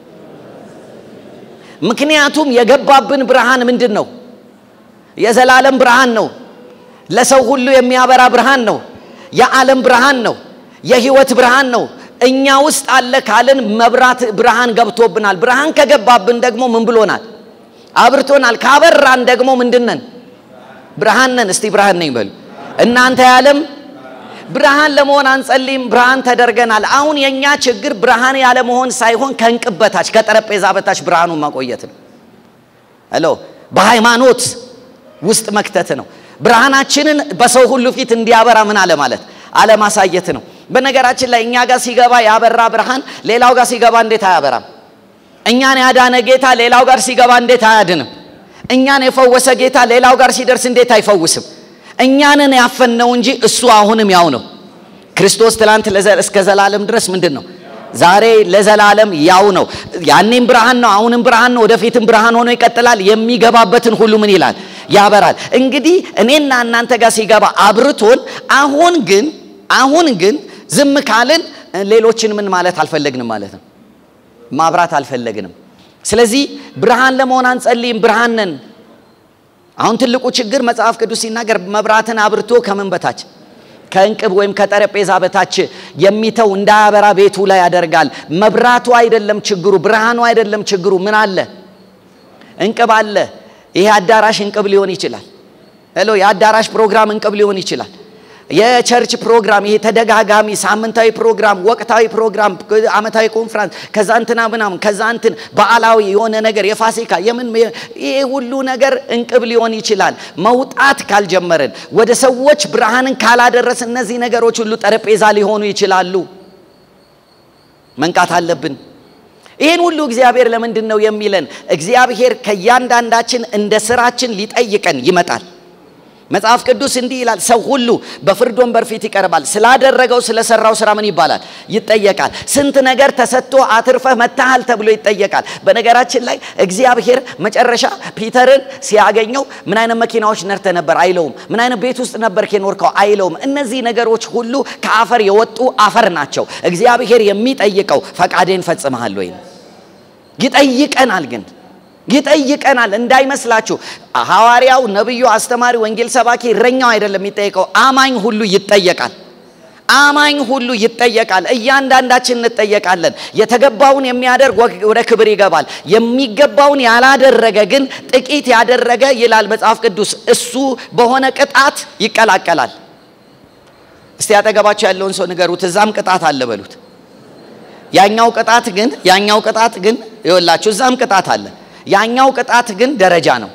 ምክንያቱም የገባብን ብርሃን ምንድን ነው? የዘላለም ብርሃን ነው። ለሰው ሁሉ የሚያበራ ብርሃን ነው። የዓለም ብርሃን ነው። የህይወት ብርሃን ነው። እኛ ውስጥ አለ ካልን መብራት ብርሃን ገብቶብናል። ብርሃን ከገባብን ደግሞ ምን ብሎናል? አብርቶናል። ካበራን ደግሞ ምንድነን? ብርሃን ነን። እስቲ ብርሃን ነኝ በሉ እናንተ የዓለም ብርሃን ለመሆን አንጸልይም፣ ብርሃን ተደርገናል። አሁን የኛ ችግር ብርሃን ያለ መሆን ሳይሆን ከእንቅብ በታች ከጠረጴዛ በታች ብርሃኑን ማቆየት ነው። ሄሎ በሃይማኖት ውስጥ መክተት ነው። ብርሃናችንን በሰው ሁሉ ፊት እንዲያበራ ምን አለ ማለት አለማሳየት ነው። በነገራችን ላይ እኛ ጋር ሲገባ ያበራ ብርሃን ሌላው ጋር ሲገባ እንዴት አያበራም? እኛን ያዳነ ጌታ ሌላው ጋር ሲገባ እንዴት አያድንም? እኛን የፈወሰ ጌታ ሌላው ጋር ሲደርስ እንዴት አይፈውስም? እኛንን ያፈነው እንጂ እሱ አሁንም ያው ነው። ክርስቶስ ትላንት እስከ ዘላለም ድረስ ምንድን ነው? ዛሬ ለዘላለም ያው ነው። ያኔም ብርሃን ነው፣ አሁንም ብርሃን ነው፣ ወደፊትም ብርሃን ሆኖ ይቀጥላል። የሚገባበትን ሁሉ ምን ይላል? ያበራል። እንግዲህ እኔና እናንተ ጋር ሲገባ አብርቶን፣ አሁን ግን አሁን ግን ዝም ካልን ሌሎችን ምን ማለት አልፈለግንም ማለት ነው። ማብራት አልፈለግንም። ስለዚህ ብርሃን ለመሆን አንጸልይም፣ ብርሃን ነን። አሁን ትልቁ ችግር መጽሐፍ ቅዱስ ሲናገር መብራትን አብርቶ ከምን በታች ከእንቅብ ወይም ከጠረጴዛ በታች የሚተው እንዳያበራ ቤቱ ላይ ያደርጋል። መብራቱ አይደለም ችግሩ፣ ብርሃኑ አይደለም ችግሩ። ምን አለ? እንቅብ አለ። ይሄ አዳራሽ እንቅብ ሊሆን ይችላል። ሄሎ፣ የአዳራሽ ፕሮግራም እንቅብ ሊሆን ይችላል። የቸርች ፕሮግራም ይሄ ተደጋጋሚ ሳምንታዊ ፕሮግራም፣ ወቅታዊ ፕሮግራም፣ አመታዊ ኮንፍራንስ፣ ከዛ እንትና ምናምን ከዛ እንትን በዓላዊ የሆነ ነገር የፋሲካ የምን ይሄ ሁሉ ነገር እንቅብ ሊሆን ይችላል። መውጣት ካልጀመርን ወደ ሰዎች ብርሃንን ካላደረስ እነዚህ ነገሮች ሁሉ ጠረጴዛ ሊሆኑ ይችላሉ። መንቃት አለብን። ይህን ሁሉ እግዚአብሔር ለምንድን ነው የሚለን? እግዚአብሔር ከእያንዳንዳችን እንደ ስራችን ሊጠይቀን ይመጣል። መጽሐፍ ቅዱስ እንዲህ ይላል፣ ሰው ሁሉ በፍርድ ወንበር ፊት ይቀርባል። ስላደረገው ስለሰራው ስራ ምን ይባላል? ይጠየቃል። ስንት ነገር ተሰጥቶ አትርፈህ መታሃል ተብሎ ይጠየቃል። በነገራችን ላይ እግዚአብሔር መጨረሻ ፒተርን ሲያገኘው ምን አይነት መኪናዎች ነርተ ነበር አይለውም። ምን አይነት ቤት ውስጥ ነበር የኖርከው አይለውም። እነዚህ ነገሮች ሁሉ ከአፈር የወጡ አፈር ናቸው። እግዚአብሔር የሚጠይቀው ፈቃዴን ፈጽመሃል ወይ? ይጠይቀናል ግን ይጠይቀናል እንዳይመስላችሁ። ሐዋርያው፣ ነቢዩ፣ አስተማሪ፣ ወንጌል ሰባኪ፣ እረኛው አይደለም የሚጠየቀው። አማኝ ሁሉ ይጠየቃል። አማኝ ሁሉ ይጠየቃል። እያንዳንዳችን እንጠየቃለን። የተገባውን የሚያደርግ ወደ ክብር ይገባል። የሚገባውን ያላደረገ ግን ጥቂት ያደረገ ይላል መጽሐፍ ቅዱስ፣ እሱ በሆነ ቅጣት ይቀላቀላል። እስቲ ያጠገባቸው ያለውን ሰው ንገሩት፣ እዛም ቅጣት አለ በሉት። ያኛው ቅጣት ግን ያኛው ቅጣት ግን ይወላችሁ፣ እዛም ቅጣት አለ። ያኛው ቅጣት ግን ደረጃ ነው፣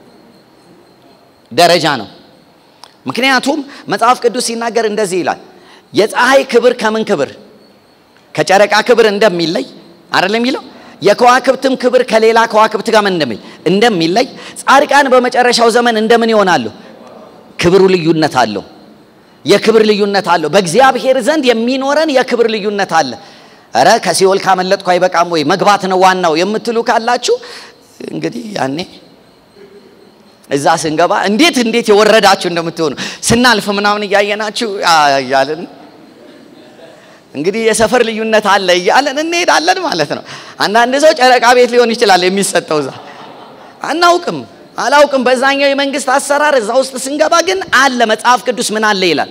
ደረጃ ነው። ምክንያቱም መጽሐፍ ቅዱስ ሲናገር እንደዚህ ይላል የፀሐይ ክብር ከምን ክብር ከጨረቃ ክብር እንደሚለይ አይደለም የሚለው የከዋክብትም ክብር ከሌላ ከዋክብት ጋር እንደሚል እንደሚለይ ጻድቃን በመጨረሻው ዘመን እንደምን ይሆናሉ? ክብሩ ልዩነት አለው። የክብር ልዩነት አለው። በእግዚአብሔር ዘንድ የሚኖረን የክብር ልዩነት አለ። እረ ከሲኦል ካመለጥኩ አይበቃም ወይ መግባት ነው ዋናው የምትሉ ካላችሁ እንግዲህ ያኔ እዛ ስንገባ እንዴት እንዴት የወረዳችሁ እንደምትሆኑ ስናልፍ ምናምን እያየናችሁ እያለን እንግዲህ የሰፈር ልዩነት አለ እያለን እንሄዳለን ማለት ነው። አንዳንድ ሰው ጨረቃ ቤት ሊሆን ይችላል የሚሰጠው እዛ አናውቅም፣ አላውቅም። በዛኛው የመንግስት አሰራር እዛ ውስጥ ስንገባ ግን አለ። መጽሐፍ ቅዱስ ምን አለ ይላል።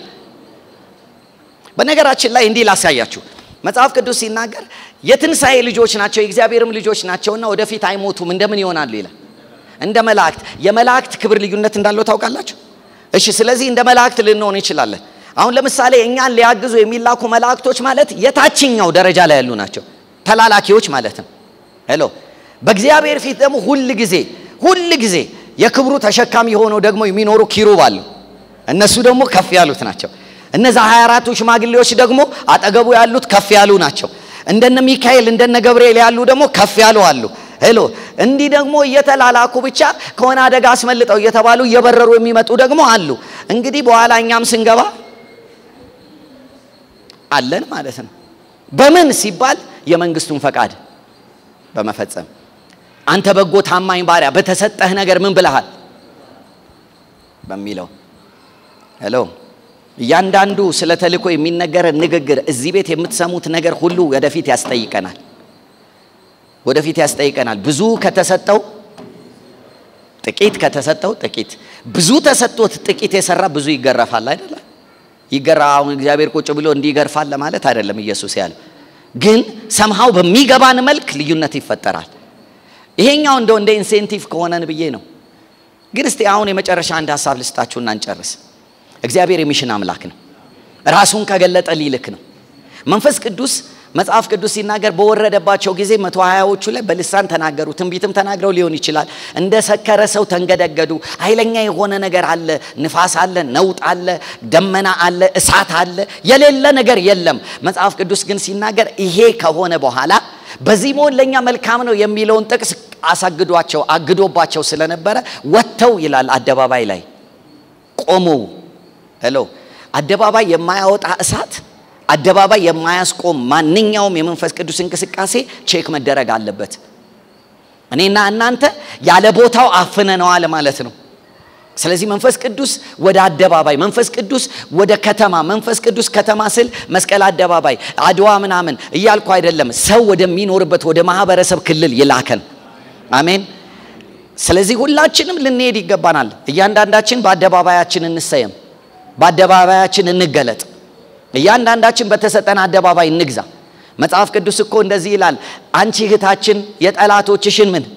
በነገራችን ላይ እንዲህ ላሳያችሁ። መጽሐፍ ቅዱስ ሲናገር የትንሣኤ ልጆች ናቸው የእግዚአብሔርም ልጆች ናቸውና ወደፊት አይሞቱም እንደምን ይሆናሉ ይላል እንደ መላእክት የመላእክት ክብር ልዩነት እንዳለው ታውቃላችሁ? እሺ፣ ስለዚህ እንደ መላእክት ልንሆን እንችላለን። አሁን ለምሳሌ እኛን ሊያግዙ የሚላኩ መላእክቶች ማለት የታችኛው ደረጃ ላይ ያሉ ናቸው፣ ተላላኪዎች ማለት ነው። ሄሎ። በእግዚአብሔር ፊት ደግሞ ሁል ጊዜ ሁል ጊዜ የክብሩ ተሸካሚ ሆነው ደግሞ የሚኖሩ ኪሩብ አሉ። እነሱ ደግሞ ከፍ ያሉት ናቸው። እነዛ 24ቱ ሽማግሌዎች ደግሞ አጠገቡ ያሉት ከፍ ያሉ ናቸው። እንደነ ሚካኤል እንደነ ገብርኤል ያሉ ደግሞ ከፍ ያሉ አሉ። ሄሎ እንዲህ ደግሞ እየተላላኩ ብቻ ከሆነ አደጋ አስመልጠው እየተባሉ እየበረሩ የሚመጡ ደግሞ አሉ። እንግዲህ በኋላ እኛም ስንገባ አለን ማለት ነው። በምን ሲባል የመንግስቱን ፈቃድ በመፈጸም አንተ በጎ ታማኝ ባሪያ በተሰጠህ ነገር ምን ብለሃል በሚለው ሄሎ እያንዳንዱ ስለ ተልእኮ የሚነገረን ንግግር እዚህ ቤት የምትሰሙት ነገር ሁሉ ወደፊት ያስጠይቀናል ወደፊት ያስጠይቀናል። ብዙ ከተሰጠው ጥቂት ከተሰጠው ጥቂት ብዙ ተሰጥቶት ጥቂት የሰራ ብዙ ይገረፋል አይደለ? ይገራ አሁን እግዚአብሔር ቁጭ ብሎ እንዲገርፋል ለማለት አይደለም ኢየሱስ ያለው። ግን ሰምሃው በሚገባን መልክ ልዩነት ይፈጠራል። ይሄኛው እንደው እንደ ኢንሴንቲቭ ከሆነን ብዬ ነው። ግን እስቲ አሁን የመጨረሻ አንድ ሀሳብ ልስጣችሁና እንጨርስ። እግዚአብሔር የሚሽን አምላክ ነው። ራሱን ከገለጠ ሊልክ ነው። መንፈስ ቅዱስ መጽሐፍ ቅዱስ ሲናገር በወረደባቸው ጊዜ መቶ ሀያዎቹ ላይ በልሳን ተናገሩ፣ ትንቢትም ተናግረው ሊሆን ይችላል። እንደ ሰከረ ሰው ተንገደገዱ። ኃይለኛ የሆነ ነገር አለ፣ ንፋስ አለ፣ ነውጥ አለ፣ ደመና አለ፣ እሳት አለ፣ የሌለ ነገር የለም። መጽሐፍ ቅዱስ ግን ሲናገር ይሄ ከሆነ በኋላ በዚህ መሆን ለእኛ መልካም ነው የሚለውን ጥቅስ አሳግዷቸው አግዶባቸው ስለነበረ ወጥተው ይላል አደባባይ ላይ ቆሙ። ሄሎ አደባባይ የማያወጣ እሳት አደባባይ የማያስቆም ማንኛውም የመንፈስ ቅዱስ እንቅስቃሴ ቼክ መደረግ አለበት። እኔና እናንተ ያለ ቦታው አፍነነዋል ማለት ነው። ስለዚህ መንፈስ ቅዱስ ወደ አደባባይ፣ መንፈስ ቅዱስ ወደ ከተማ፣ መንፈስ ቅዱስ ከተማ ስል መስቀል አደባባይ፣ አድዋ ምናምን እያልኩ አይደለም። ሰው ወደሚኖርበት ወደ ማህበረሰብ ክልል ይላከን። አሜን። ስለዚህ ሁላችንም ልንሄድ ይገባናል። እያንዳንዳችን በአደባባያችን እንሰየም፣ በአደባባያችን እንገለጥ። እያንዳንዳችን በተሰጠን አደባባይ እንግዛ። መጽሐፍ ቅዱስ እኮ እንደዚህ ይላል፣ አንቺ እህታችን የጠላቶችሽን ምን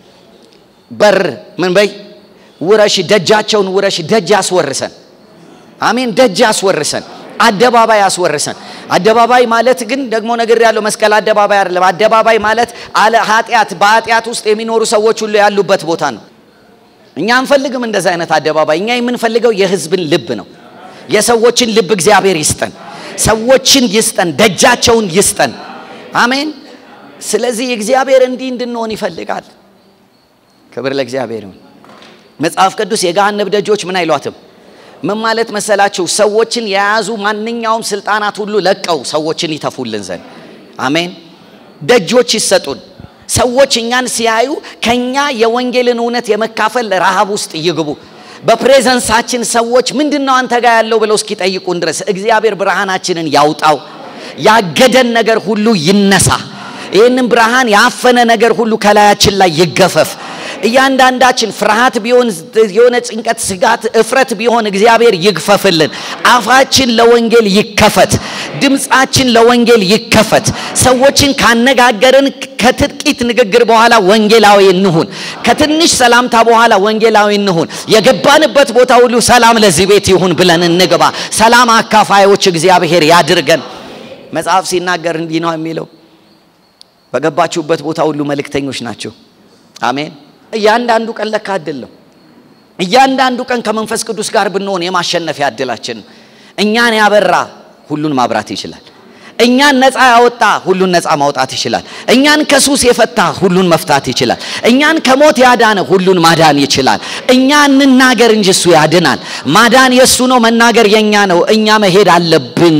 በር ምን በይ ውረሽ፣ ደጃቸውን ውረሽ። ደጅ ያስወርሰን። አሜን። ደጅ ያስወርሰን፣ አደባባይ ያስወርሰን። አደባባይ ማለት ግን ደግሞ ነገር ያለው መስቀል አደባባይ አይደለም። አደባባይ ማለት አለ ኃጢአት በኃጢአት ውስጥ የሚኖሩ ሰዎች ሁሉ ያሉበት ቦታ ነው። እኛ አንፈልግም እንደዚህ አይነት አደባባይ። እኛ የምንፈልገው የህዝብን ልብ ነው። የሰዎችን ልብ እግዚአብሔር ይስጠን። ሰዎችን ይስጠን፣ ደጃቸውን ይስጠን። አሜን። ስለዚህ እግዚአብሔር እንዲህ እንድንሆን ይፈልጋል። ክብር ለእግዚአብሔር ይሁን። መጽሐፍ ቅዱስ የገሃነብ ደጆች ምን አይሏትም። ምን ማለት መሰላችሁ? ሰዎችን የያዙ ማንኛውም ስልጣናት ሁሉ ለቀው ሰዎችን ይተፉልን ዘንድ አሜን። ደጆች ይሰጡን። ሰዎች እኛን ሲያዩ ከኛ የወንጌልን እውነት የመካፈል ረሃብ ውስጥ ይግቡ። በፕሬዘንሳችን ሰዎች ምንድን ነው አንተ ጋር ያለው ብለው እስኪጠይቁን ድረስ እግዚአብሔር ብርሃናችንን ያውጣው። ያገደን ነገር ሁሉ ይነሳ። ይህንን ብርሃን ያፈነ ነገር ሁሉ ከላያችን ላይ ይገፈፍ። እያንዳንዳችን ፍርሃት ቢሆን የሆነ ጭንቀት፣ ስጋት፣ እፍረት ቢሆን እግዚአብሔር ይግፈፍልን። አፋችን ለወንጌል ይከፈት። ድምፃችን ለወንጌል ይከፈት። ሰዎችን ካነጋገርን ከጥቂት ንግግር በኋላ ወንጌላዊ እንሁን። ከትንሽ ሰላምታ በኋላ ወንጌላዊ እንሁን። የገባንበት ቦታ ሁሉ ሰላም ለዚህ ቤት ይሁን ብለን እንግባ። ሰላም አካፋዮች እግዚአብሔር ያድርገን። መጽሐፍ ሲናገር እንዲህ ነው የሚለው፣ በገባችሁበት ቦታ ሁሉ መልእክተኞች ናቸው። አሜን። እያንዳንዱ ቀን ለካ አይደለም። እያንዳንዱ ቀን ከመንፈስ ቅዱስ ጋር ብንሆን የማሸነፊያ እድላችን ነው። እኛን ያበራ ሁሉን ማብራት ይችላል። እኛን ነፃ ያወጣ ሁሉን ነፃ ማውጣት ይችላል። እኛን ከሱስ የፈታ ሁሉን መፍታት ይችላል። እኛን ከሞት ያዳነ ሁሉን ማዳን ይችላል። እኛ እንናገር እንጂ እሱ ያድናል። ማዳን የእሱ ነው፣ መናገር የኛ ነው። እኛ መሄድ አለብን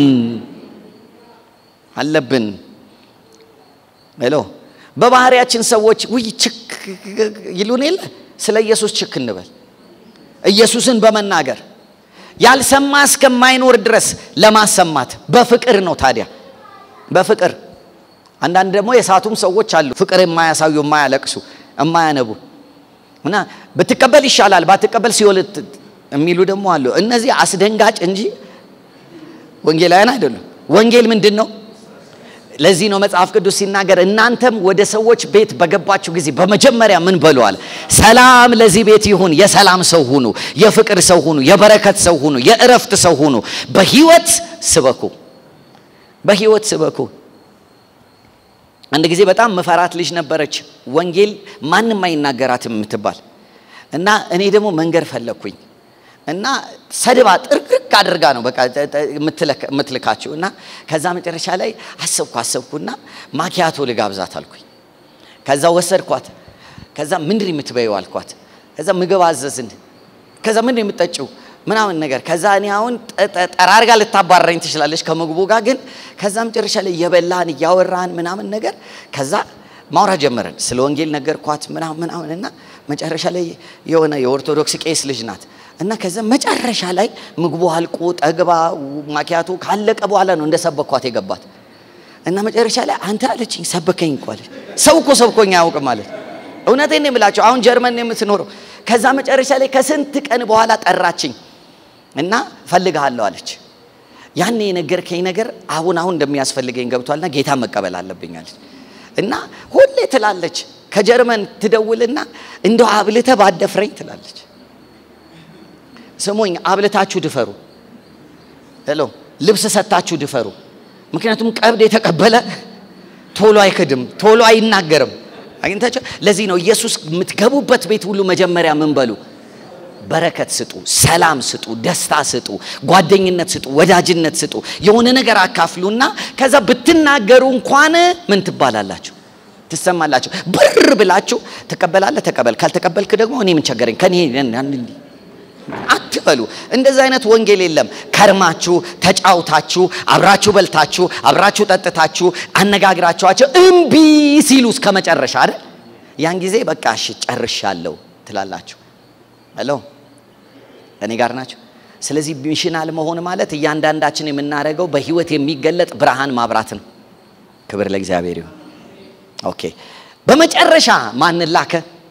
አለብን። ሄሎ በባህሪያችን ሰዎች ውይ ችክ ይሉን የለ ስለ ኢየሱስ ችክ እንበል። ኢየሱስን በመናገር ያልሰማ እስከማይኖር ድረስ ለማሰማት በፍቅር ነው። ታዲያ በፍቅር አንዳንድ ደግሞ የሳቱም ሰዎች አሉ፣ ፍቅር የማያሳዩ የማያለቅሱ፣ የማያነቡ እና ብትቀበል ይሻላል ባትቀበል ሲኦል የሚሉ ደግሞ አሉ። እነዚህ አስደንጋጭ እንጂ ወንጌላውያን አይደሉም። ወንጌል ምንድን ነው? ለዚህ ነው መጽሐፍ ቅዱስ ሲናገር እናንተም ወደ ሰዎች ቤት በገባችሁ ጊዜ በመጀመሪያ ምን በሉ አለ? ሰላም ለዚህ ቤት ይሁን። የሰላም ሰው ሁኑ፣ የፍቅር ሰው ሁኑ፣ የበረከት ሰው ሁኑ፣ የእረፍት ሰው ሁኑ። በህይወት ስበኩ፣ በህይወት ስበኩ። አንድ ጊዜ በጣም መፈራት ልጅ ነበረች፣ ወንጌል ማንም አይናገራትም የምትባል እና እኔ ደግሞ መንገድ ፈለግኩኝ እና ሰድባ ጥርቅርቅ አድርጋ ነው በቃ የምትልካችሁ። እና ከዛ መጨረሻ ላይ አሰብኩ አሰብኩና ማኪያቶ ልጋብዛት አልኩኝ። ከዛ ወሰድኳት። ከዛ ምንድን የምትበይው አልኳት። ከዛ ምግብ አዘዝን። ከዛ ምንድን የምትጠጪው ምናምን ነገር። ከዛ እኔ አሁን ጠራርጋ ልታባረረኝ ትችላለች ከምግቡ ጋር ግን ከዛ መጨረሻ ላይ እየበላን እያወራን ምናምን ነገር ከዛ ማውራት ጀመረን። ስለ ወንጌል ነገርኳት ምናምን ምናምን እና መጨረሻ ላይ የሆነ የኦርቶዶክስ ቄስ ልጅ ናት እና ከዛ መጨረሻ ላይ ምግቡ አልቆ ጠግባ ማኪያቶ ካለቀ በኋላ ነው እንደ ሰበኳት የገባት እና መጨረሻ ላይ አንተ አለችኝ ሰበከኝ እኮ አለች። ሰው እኮ ሰብኮኝ አያውቅም ማለት እውነቴን ነው የምላቸው። አሁን ጀርመን የምትኖረው ከዛ መጨረሻ ላይ ከስንት ቀን በኋላ ጠራችኝ እና ፈልግሃለሁ አለች። ያኔ የነገርከኝ ነገር አሁን አሁን እንደሚያስፈልገኝ ገብቷልና ጌታ መቀበል አለብኝ አለች እና ሁሌ ትላለች ከጀርመን ትደውልና እንደው አብልተ ባደፍረኝ ትላለች። ስሙኝ፣ አብልታችሁ ድፈሩ። ሄሎ ልብስ ሰታችሁ ድፈሩ። ምክንያቱም ቀብድ የተቀበለ ቶሎ አይክድም፣ ቶሎ አይናገርም። አግኝታችሁ ለዚህ ነው ኢየሱስ የምትገቡበት ቤት ሁሉ መጀመሪያ ምን በሉ? በረከት ስጡ፣ ሰላም ስጡ፣ ደስታ ስጡ፣ ጓደኝነት ስጡ፣ ወዳጅነት ስጡ፣ የሆነ ነገር አካፍሉና ከዛ ብትናገሩ እንኳን ምን ትባላላችሁ? ትሰማላችሁ። ብር ብላችሁ ትቀበላለህ፣ ተቀበል። ካልተቀበልክ ደግሞ እኔ ምን ቸገረኝ ከኔ አትበሉ። እንደዚህ አይነት ወንጌል የለም። ከርማችሁ ተጫውታችሁ አብራችሁ በልታችሁ አብራችሁ ጠጥታችሁ አነጋግራችኋቸው እምቢ ሲሉ እስከ መጨረሻ አይደል? ያን ጊዜ በቃ እሺ ጨርሻለሁ ትላላችሁ። ሄሎ እኔ ጋር ናቸው። ስለዚህ ሚሽናል መሆን ማለት እያንዳንዳችን የምናደርገው በህይወት የሚገለጥ ብርሃን ማብራት ነው። ክብር ለእግዚአብሔር ይሁን። ኦኬ በመጨረሻ ማንን ላከ?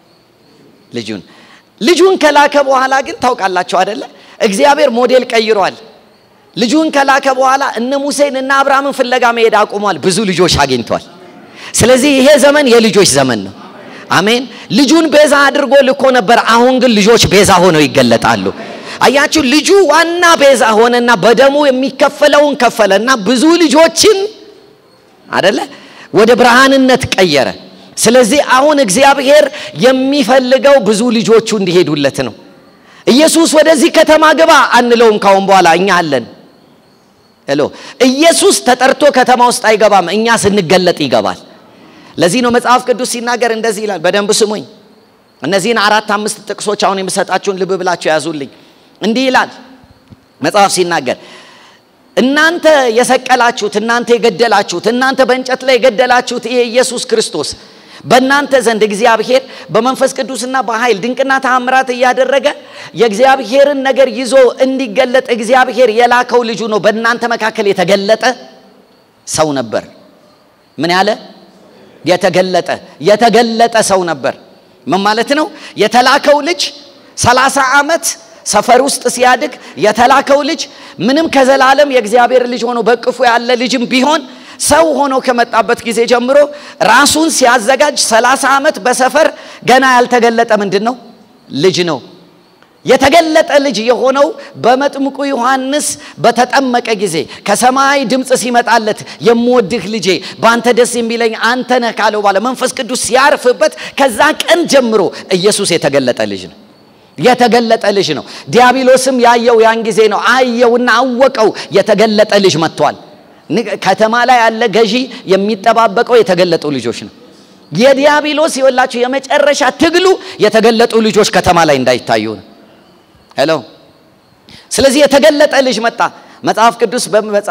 ልጁን ልጁን ከላከ በኋላ ግን ታውቃላችሁ አደለ? እግዚአብሔር ሞዴል ቀይሯል። ልጁን ከላከ በኋላ እነ ሙሴን እና አብርሃምን ፍለጋ መሄድ አቁሟል። ብዙ ልጆች አግኝቷል። ስለዚህ ይሄ ዘመን የልጆች ዘመን ነው። አሜን። ልጁን ቤዛ አድርጎ ልኮ ነበር። አሁን ግን ልጆች ቤዛ ሆነው ይገለጣሉ። አያችሁ፣ ልጁ ዋና ቤዛ ሆነና በደሙ የሚከፈለውን ከፈለና ብዙ ልጆችን አደለ ወደ ብርሃንነት ቀየረ። ስለዚህ አሁን እግዚአብሔር የሚፈልገው ብዙ ልጆቹ እንዲሄዱለት ነው። ኢየሱስ ወደዚህ ከተማ ግባ አንለውም። ካሁን በኋላ እኛ አለን። ሄሎ ኢየሱስ ተጠርቶ ከተማ ውስጥ አይገባም። እኛ ስንገለጥ ይገባል። ለዚህ ነው መጽሐፍ ቅዱስ ሲናገር እንደዚህ ይላል። በደንብ ስሙኝ። እነዚህን አራት አምስት ጥቅሶች አሁን የምሰጣችሁን ልብ ብላችሁ ያዙልኝ። እንዲህ ይላል መጽሐፍ ሲናገር እናንተ የሰቀላችሁት፣ እናንተ የገደላችሁት፣ እናንተ በእንጨት ላይ የገደላችሁት ይሄ ኢየሱስ ክርስቶስ በእናንተ ዘንድ እግዚአብሔር በመንፈስ ቅዱስና በኃይል ድንቅና ተአምራት እያደረገ የእግዚአብሔርን ነገር ይዞ እንዲገለጥ እግዚአብሔር የላከው ልጁ ነው። በእናንተ መካከል የተገለጠ ሰው ነበር። ምን ያለ የተገለጠ የተገለጠ ሰው ነበር። ምን ማለት ነው? የተላከው ልጅ ሰላሳ ዓመት ሰፈር ውስጥ ሲያድግ የተላከው ልጅ ምንም ከዘላለም የእግዚአብሔር ልጅ ሆኖ በቅፉ ያለ ልጅም ቢሆን ሰው ሆኖ ከመጣበት ጊዜ ጀምሮ ራሱን ሲያዘጋጅ ሰላሳ ዓመት በሰፈር ገና ያልተገለጠ ምንድን ነው ልጅ ነው። የተገለጠ ልጅ የሆነው በመጥምቁ ዮሐንስ በተጠመቀ ጊዜ ከሰማይ ድምፅ ሲመጣለት የምወድህ ልጄ በአንተ ደስ የሚለኝ አንተ ነህ ካለው በኋላ መንፈስ ቅዱስ ሲያርፍበት ከዛ ቀን ጀምሮ ኢየሱስ የተገለጠ ልጅ ነው። የተገለጠ ልጅ ነው። ዲያብሎስም ያየው ያን ጊዜ ነው። አየውና አወቀው። የተገለጠ ልጅ መጥቷል። ከተማ ላይ ያለ ገዢ የሚጠባበቀው የተገለጡ ልጆች ነው። የዲያብሎስ የወላችሁ የመጨረሻ ትግሉ የተገለጡ ልጆች ከተማ ላይ እንዳይታዩ ነው። ሄሎ። ስለዚህ የተገለጠ ልጅ መጣ። መጽሐፍ ቅዱስ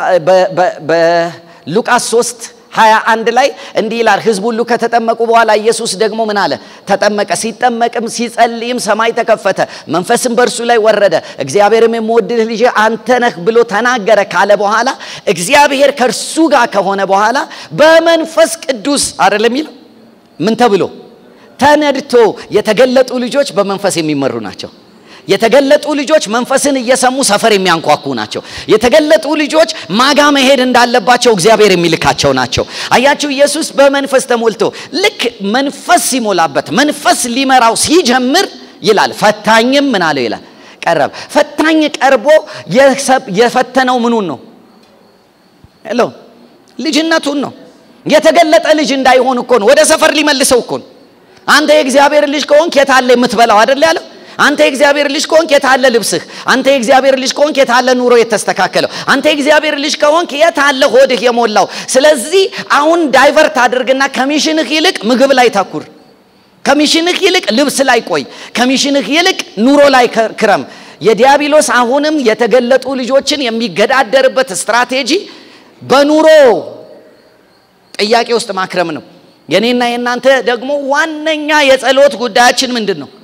በሉቃስ 3 21 ላይ እንዲህ ይላል፣ ሕዝብ ሁሉ ከተጠመቁ በኋላ ኢየሱስ ደግሞ ምን አለ? ተጠመቀ። ሲጠመቅም ሲጸልይም ሰማይ ተከፈተ፣ መንፈስም በእርሱ ላይ ወረደ። እግዚአብሔርም የምወድህ ልጅ አንተ ነህ ብሎ ተናገረ ካለ በኋላ እግዚአብሔር ከእርሱ ጋር ከሆነ በኋላ በመንፈስ ቅዱስ አይደለም የሚለው ምን ተብሎ ተነድቶ የተገለጡ ልጆች በመንፈስ የሚመሩ ናቸው። የተገለጡ ልጆች መንፈስን እየሰሙ ሰፈር የሚያንኳኩ ናቸው። የተገለጡ ልጆች ማጋ መሄድ እንዳለባቸው እግዚአብሔር የሚልካቸው ናቸው። አያችሁ፣ ኢየሱስ በመንፈስ ተሞልቶ ልክ መንፈስ ሲሞላበት መንፈስ ሊመራው ሲጀምር ይላል ፈታኝም ምን አለው ይላል ቀረበ። ፈታኝ ቀርቦ የፈተነው ምኑን ነው? ሄሎ ልጅነቱን ነው። የተገለጠ ልጅ እንዳይሆን እኮ ነው። ወደ ሰፈር ሊመልሰው እኮ ነው። አንተ የእግዚአብሔር ልጅ ከሆንክ የት አለ የምትበላው አይደል ያለው አንተ የእግዚአብሔር ልጅ ከሆንክ የታለ ልብስህ? አንተ የእግዚአብሔር ልጅ ከሆንክ የታለ ኑሮ የተስተካከለው? አንተ የእግዚአብሔር ልጅ ከሆንክ የታለ ሆድህ የሞላው? ስለዚህ አሁን ዳይቨርት አድርግና ከሚሽንህ ይልቅ ምግብ ላይ ታኩር። ከሚሽንህ ይልቅ ልብስ ላይ ቆይ። ከሚሽንህ ይልቅ ኑሮ ላይ ክረም። የዲያብሎስ አሁንም የተገለጡ ልጆችን የሚገዳደርበት ስትራቴጂ በኑሮ ጥያቄ ውስጥ ማክረም ነው። የኔና የእናንተ ደግሞ ዋነኛ የጸሎት ጉዳያችን ምንድን ነው?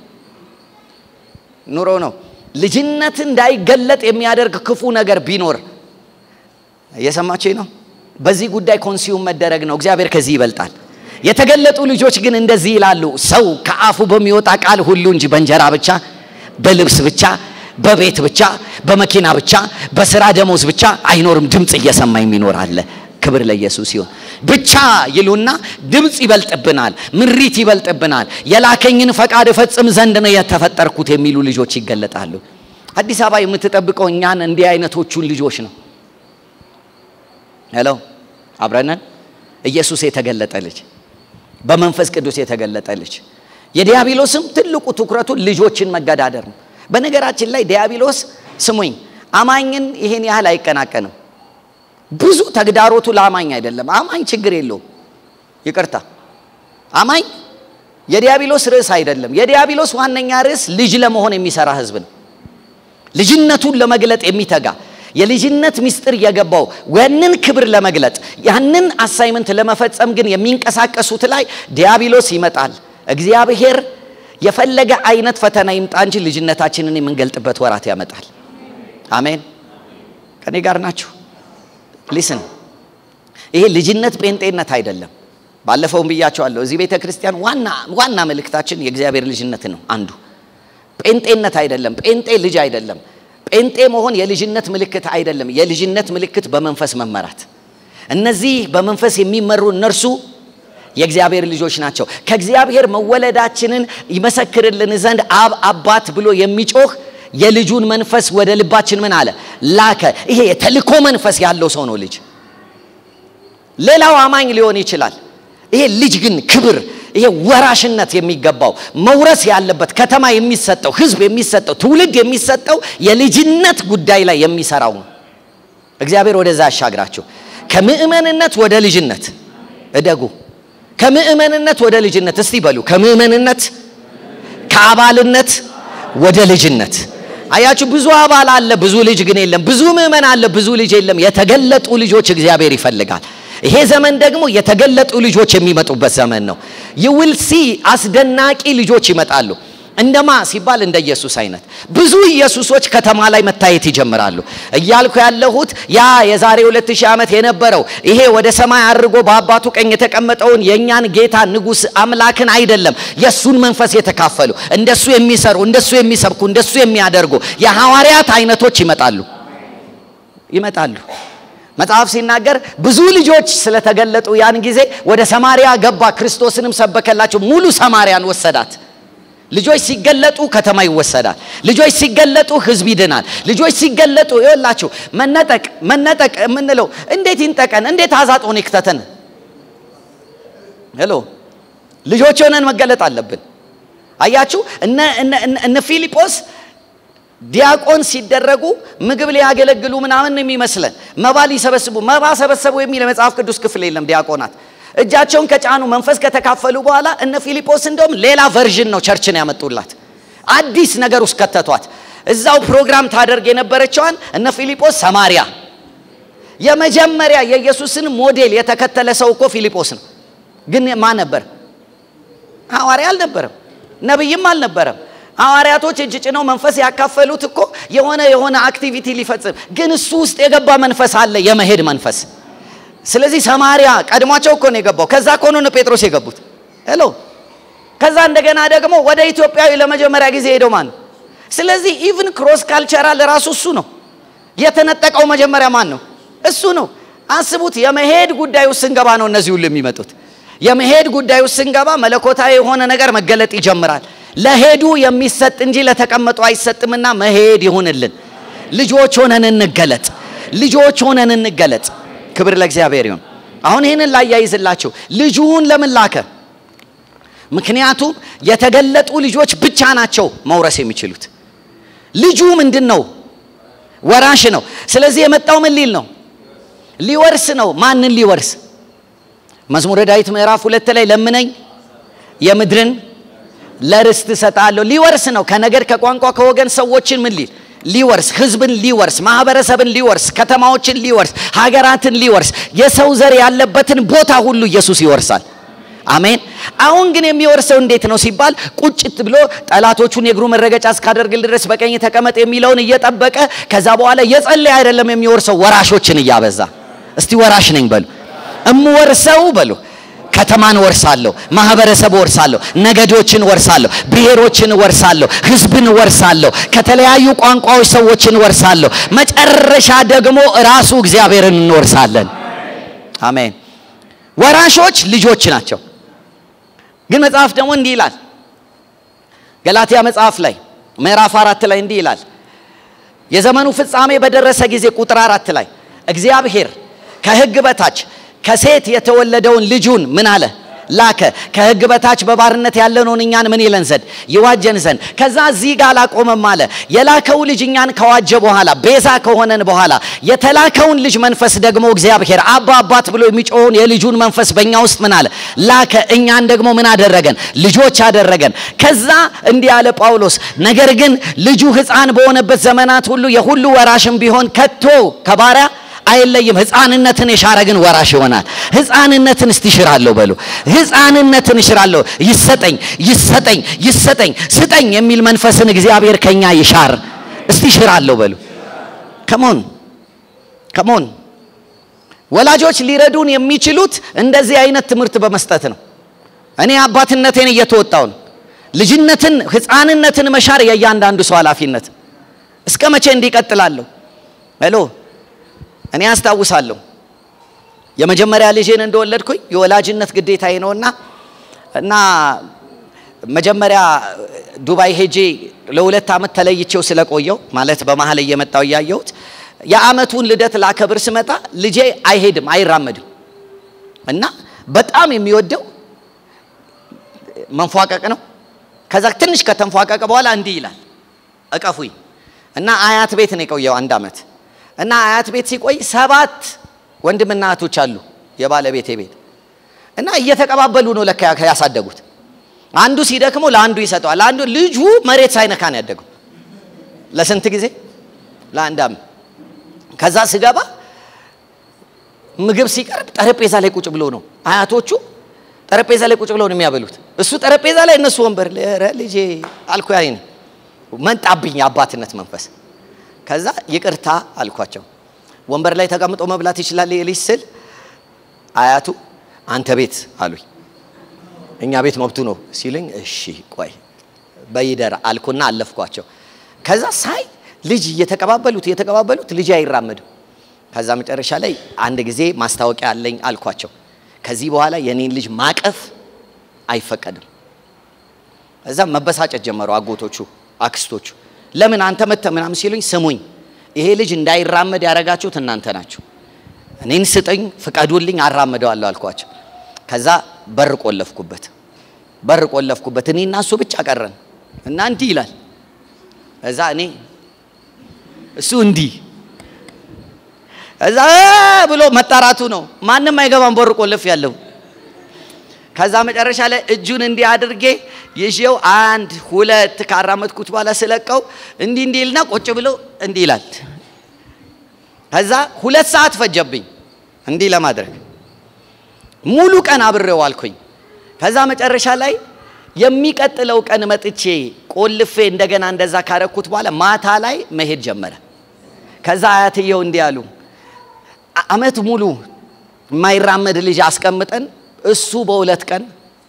ኑሮ ነው። ልጅነት እንዳይገለጥ የሚያደርግ ክፉ ነገር ቢኖር እየሰማችኝ ነው። በዚህ ጉዳይ ኮንሲዩም መደረግ ነው። እግዚአብሔር ከዚህ ይበልጣል። የተገለጡ ልጆች ግን እንደዚህ ይላሉ፣ ሰው ከአፉ በሚወጣ ቃል ሁሉ እንጂ በእንጀራ ብቻ፣ በልብስ ብቻ፣ በቤት ብቻ፣ በመኪና ብቻ፣ በስራ ደሞዝ ብቻ አይኖርም። ድምፅ እየሰማ የሚኖር አለ። ክብር ለኢየሱስ ይሁን። ብቻ ይሉና ድምፅ ይበልጥብናል፣ ምሪት ይበልጥብናል፣ የላከኝን ፈቃድ እፈጽም ዘንድ ነው የተፈጠርኩት የሚሉ ልጆች ይገለጣሉ። አዲስ አበባ የምትጠብቀው እኛን እንዲህ አይነቶቹን ልጆች ነው። ሄሎ አብረነን ኢየሱስ የተገለጠ ልጅ፣ በመንፈስ ቅዱስ የተገለጠ ልጅ። የዲያብሎስም ትልቁ ትኩረቱ ልጆችን መገዳደር ነው። በነገራችን ላይ ዲያብሎስ ስሙኝ፣ አማኝን ይሄን ያህል አይቀናቀንም። ብዙ ተግዳሮቱ ለአማኝ አይደለም። አማኝ ችግር የለውም። ይቅርታ አማኝ የዲያብሎስ ርዕስ አይደለም። የዲያብሎስ ዋነኛ ርዕስ ልጅ ለመሆን የሚሰራ ህዝብ ነው። ልጅነቱን ለመግለጥ የሚተጋ የልጅነት ምስጢር የገባው ያንን ክብር ለመግለጥ ያንን አሳይመንት ለመፈጸም ግን የሚንቀሳቀሱት ላይ ዲያብሎስ ይመጣል። እግዚአብሔር የፈለገ አይነት ፈተና ይምጣ እንጂ ልጅነታችንን የምንገልጥበት ወራት ያመጣል። አሜን። ከኔ ጋር ናችሁ? ሊስን ይሄ ልጅነት ጴንጤነት አይደለም። ባለፈውም ብያቸዋለሁ። እዚህ ቤተ ክርስቲያን ዋና ዋና መልእክታችን የእግዚአብሔር ልጅነት ነው። አንዱ ጴንጤነት አይደለም። ጴንጤ ልጅ አይደለም። ጴንጤ መሆን የልጅነት ምልክት አይደለም። የልጅነት ምልክት በመንፈስ መመራት። እነዚህ በመንፈስ የሚመሩ እነርሱ የእግዚአብሔር ልጆች ናቸው። ከእግዚአብሔር መወለዳችንን ይመሰክርልን ዘንድ አብ አባት ብሎ የሚጮህ የልጁን መንፈስ ወደ ልባችን ምን አለ ላከ። ይሄ የተልኮ መንፈስ ያለው ሰው ነው ልጅ። ሌላው አማኝ ሊሆን ይችላል። ይሄ ልጅ ግን ክብር፣ ይሄ ወራሽነት የሚገባው መውረስ ያለበት ከተማ የሚሰጠው ሕዝብ የሚሰጠው ትውልድ የሚሰጠው የልጅነት ጉዳይ ላይ የሚሰራው ነው። እግዚአብሔር ወደዛ ያሻግራችሁ። ከምእመንነት ወደ ልጅነት እደጉ። ከምእመንነት ወደ ልጅነት እስቲ በሉ። ከምእመንነት ከአባልነት ወደ ልጅነት አያችሁ። ብዙ አባል አለ፣ ብዙ ልጅ ግን የለም። ብዙ ምእመን አለ፣ ብዙ ልጅ የለም። የተገለጡ ልጆች እግዚአብሔር ይፈልጋል። ይሄ ዘመን ደግሞ የተገለጡ ልጆች የሚመጡበት ዘመን ነው። ይውል ሲ አስደናቂ ልጆች ይመጣሉ። እንደማ ሲባል እንደ ኢየሱስ አይነት ብዙ ኢየሱሶች ከተማ ላይ መታየት ይጀምራሉ። እያልኩ ያለሁት ያ የዛሬ 2000 ዓመት የነበረው ይሄ ወደ ሰማይ አድርጎ በአባቱ ቀኝ የተቀመጠውን የእኛን ጌታ ንጉሥ አምላክን አይደለም፣ የእሱን መንፈስ የተካፈሉ እንደሱ የሚሰሩ እንደሱ የሚሰብኩ እንደሱ የሚያደርጉ የሐዋርያት አይነቶች ይመጣሉ ይመጣሉ። መጽሐፍ ሲናገር ብዙ ልጆች ስለተገለጡ ያን ጊዜ ወደ ሰማሪያ ገባ፣ ክርስቶስንም ሰበከላቸው፣ ሙሉ ሰማሪያን ወሰዳት። ልጆች ሲገለጡ ከተማ ይወሰዳል። ልጆች ሲገለጡ ህዝብ ይድናል። ልጆች ሲገለጡ ይወላችሁ መነጠቅ መነጠቅ የምንለው እንዴት ይንጠቀን? እንዴት አዛጦን ይክተተን? ሄሎ ልጆች ሆነን መገለጥ አለብን። አያችሁ እነ ፊልጶስ ዲያቆን ሲደረጉ ምግብ ሊያገለግሉ ምናምን የሚመስለን መባ ሊሰበስቡ መባ ሰበሰቡ የሚል የመጽሐፍ ቅዱስ ክፍል የለም። ዲያቆናት እጃቸውን ከጫኑ መንፈስ ከተካፈሉ በኋላ እነ ፊልጶስ እንደውም ሌላ ቨርዥን ነው ቸርችን ያመጡላት። አዲስ ነገር ውስጥ ከተቷት። እዛው ፕሮግራም ታደርግ የነበረችዋን እነ ፊልጶስ ሰማሪያ። የመጀመሪያ የኢየሱስን ሞዴል የተከተለ ሰው እኮ ፊልጶስ ነው። ግን ማን ነበር? ሐዋርያ አልነበረም፣ ነቢይም አልነበረም። ሐዋርያቶች እጅ ጭነው መንፈስ ያካፈሉት እኮ የሆነ የሆነ አክቲቪቲ ሊፈጽም፣ ግን እሱ ውስጥ የገባ መንፈስ አለ፣ የመሄድ መንፈስ ስለዚህ ሰማሪያ ቀድሟቸው እኮ ነው የገባው። ከዛ እኮ ነው ጴጥሮስ የገቡት። ሄሎ ከዛ እንደገና ደግሞ ወደ ኢትዮጵያዊ ለመጀመሪያ ጊዜ ሄደው ማን? ስለዚህ ኢቭን ክሮስ ካልቸራል ራሱ እሱ ነው የተነጠቀው። መጀመሪያ ማን ነው? እሱ ነው። አስቡት። የመሄድ ጉዳይ ውስጥ ስንገባ ነው እነዚህ ሁሉ የሚመጡት። የመሄድ ጉዳይ ውስጥ ስንገባ መለኮታዊ የሆነ ነገር መገለጥ ይጀምራል። ለሄዱ የሚሰጥ እንጂ ለተቀመጡ አይሰጥምና መሄድ ይሁንልን። ልጆች ሆነን እንገለጥ። ልጆች ሆነን እንገለጥ። ክብር ለእግዚአብሔር ይሁን። አሁን ይህንን ላያይዝላችሁ ልጁን ለምን ላከ? ምክንያቱም የተገለጡ ልጆች ብቻ ናቸው መውረስ የሚችሉት። ልጁ ምንድን ነው? ወራሽ ነው። ስለዚህ የመጣው ምን ሊል ነው? ሊወርስ ነው። ማንን ሊወርስ? መዝሙረ ዳዊት ምዕራፍ ሁለት ላይ ለምነኝ የምድርን ለርስት እሰጣለሁ። ሊወርስ ነው። ከነገድ ከቋንቋ ከወገን ሰዎችን ምን ሊል ሊወርስ ህዝብን ሊወርስ ማህበረሰብን ሊወርስ ከተማዎችን ሊወርስ ሀገራትን ሊወርስ የሰው ዘር ያለበትን ቦታ ሁሉ ኢየሱስ ይወርሳል። አሜን። አሁን ግን የሚወርሰው እንዴት ነው ሲባል ቁጭት ብሎ ጠላቶቹን የእግሩ መረገጫ እስካደርግል ድረስ በቀኝ ተቀመጥ የሚለውን እየጠበቀ ከዛ በኋላ እየጸለየ አይደለም የሚወርሰው፣ ወራሾችን እያበዛ እስቲ ወራሽ ነኝ በሉ። እምወርሰው በሉ ከተማን ወርሳለሁ፣ ማህበረሰብ ወርሳለሁ፣ ነገዶችን ወርሳለሁ፣ ብሔሮችን ወርሳለሁ፣ ህዝብን ወርሳለሁ፣ ከተለያዩ ቋንቋዎች ሰዎችን ወርሳለሁ። መጨረሻ ደግሞ ራሱ እግዚአብሔርን እንወርሳለን። አሜን። ወራሾች ልጆች ናቸው። ግን መጽሐፍ ደግሞ እንዲህ ይላል። ገላትያ መጽሐፍ ላይ ምዕራፍ አራት ላይ እንዲህ ይላል። የዘመኑ ፍጻሜ በደረሰ ጊዜ ቁጥር አራት ላይ እግዚአብሔር ከህግ በታች ከሴት የተወለደውን ልጁን ምን አለ ላከ። ከህግ በታች በባርነት ያለነውን እኛን ምን ይለን ዘንድ ይዋጀን ዘንድ። ከዛ እዚህ ጋር አላቆመም አለ። የላከው ልጅ እኛን ከዋጀ በኋላ ቤዛ ከሆነን በኋላ የተላከውን ልጅ መንፈስ ደግሞ እግዚአብሔር አባ አባት ብሎ የሚጮኸውን የልጁን መንፈስ በእኛ ውስጥ ምን አለ ላከ። እኛን ደግሞ ምን አደረገን? ልጆች አደረገን። ከዛ እንዲህ አለ ጳውሎስ፣ ነገር ግን ልጁ ሕፃን በሆነበት ዘመናት ሁሉ የሁሉ ወራሽም ቢሆን ከቶ ከባሪያ አይለይም። ህፃንነትን የሻረ ግን ወራሽ ይሆናል። ህፃንነትን እስቲ እሽራለሁ በሉ። ህፃንነትን እሽራለሁ። ይሰጠኝ ይሰጠኝ ይሰጠኝ ስጠኝ የሚል መንፈስን እግዚአብሔር ከኛ ይሻር። እስቲ እሽራለሁ በሉ። ከሞን ከሞን ወላጆች ሊረዱን የሚችሉት እንደዚህ አይነት ትምህርት በመስጠት ነው። እኔ አባትነቴን እየተወጣው ነው። ልጅነትን ህፃንነትን መሻር የእያንዳንዱ ሰው ኃላፊነት። እስከ መቼ እንዲቀጥላለሁ? ሄሎ እኔ አስታውሳለሁ የመጀመሪያ ልጄን እንደወለድኩኝ የወላጅነት ግዴታዬ ነውና እና መጀመሪያ ዱባይ ሄጄ ለሁለት ዓመት ተለይቼው ስለቆየው ማለት በመሀል እየመጣው እያየሁት የአመቱን ልደት ላከብር ስመጣ ልጄ አይሄድም አይራመድም እና በጣም የሚወደው መንፏቀቅ ነው። ከዛ ትንሽ ከተንፏቀቀ በኋላ እንዲህ ይላል እቀፉኝ እና አያት ቤት ነው የቆየው አንድ ዓመት እና አያት ቤት ሲቆይ ሰባት ወንድምና እህቶች አሉ የባለቤቴ ቤት እና እየተቀባበሉ ነው ለካ ያሳደጉት። አንዱ ሲደክመው ለአንዱ ይሰጠዋል። አንዱ ልጁ መሬት ሳይነካ ነው ያደገው። ለስንት ጊዜ? ለአንድ ዓመት። ከዛ ስገባ ምግብ ሲቀርብ ጠረጴዛ ላይ ቁጭ ብሎ ነው። አያቶቹ ጠረጴዛ ላይ ቁጭ ብለው ነው የሚያበሉት። እሱ ጠረጴዛ ላይ እነሱ ወንበር ላይ። ኧረ ልጄ አልኩ። ያይን መጣብኝ የአባትነት መንፈስ። ከዛ ይቅርታ አልኳቸው። ወንበር ላይ ተቀምጦ መብላት ይችላል ይህ ልጅ ስል አያቱ አንተ ቤት አሉኝ። እኛ ቤት መብቱ ነው ሲሉኝ፣ እሺ ቆይ በይደር አልኩና አለፍኳቸው። ከዛ ሳይ ልጅ እየተቀባበሉት እየተቀባበሉት ልጅ አይራመድም። ከዛ መጨረሻ ላይ አንድ ጊዜ ማስታወቂያ አለኝ አልኳቸው። ከዚህ በኋላ የኔን ልጅ ማቀፍ አይፈቀድም። እዛ መበሳጨት ጀመሩ አጎቶቹ፣ አክስቶቹ። ለምን አንተ መተ ምናምን ሲሉኝ፣ ስሙኝ ይሄ ልጅ እንዳይራመድ ያደረጋችሁት እናንተ ናችሁ። እኔን ስጠኝ፣ ፍቀዱልኝ፣ አራምደዋለሁ አልኳቸው። ከዛ በር ቆለፍኩበት፣ በር ቆለፍኩበት። እኔ እና እሱ ብቻ ቀረን እና እንዲህ ይላል። እዛ እኔ እሱ እንዲህ እዛ ብሎ መጣራቱ ነው። ማንም አይገባም። በር ቆልፍ ያለው ከዛ መጨረሻ ላይ እጁን እንዲህ አድርጌ ይዤው አንድ ሁለት ካራመድኩት በኋላ ስለቀው እንዲህ እንዲህ ይልና ቁጭ ብሎ እንዲህ ይላል። ከዛ ሁለት ሰዓት ፈጀብኝ እንዲህ ለማድረግ ሙሉ ቀን አብሬው አልኩኝ። ከዛ መጨረሻ ላይ የሚቀጥለው ቀን መጥቼ ቆልፌ እንደገና እንደዛ ካረኩት በኋላ ማታ ላይ መሄድ ጀመረ። ከዛ አያትየው እንዲህ አሉ፣ አመት ሙሉ የማይራመድ ልጅ አስቀምጠን እሱ በሁለት ቀን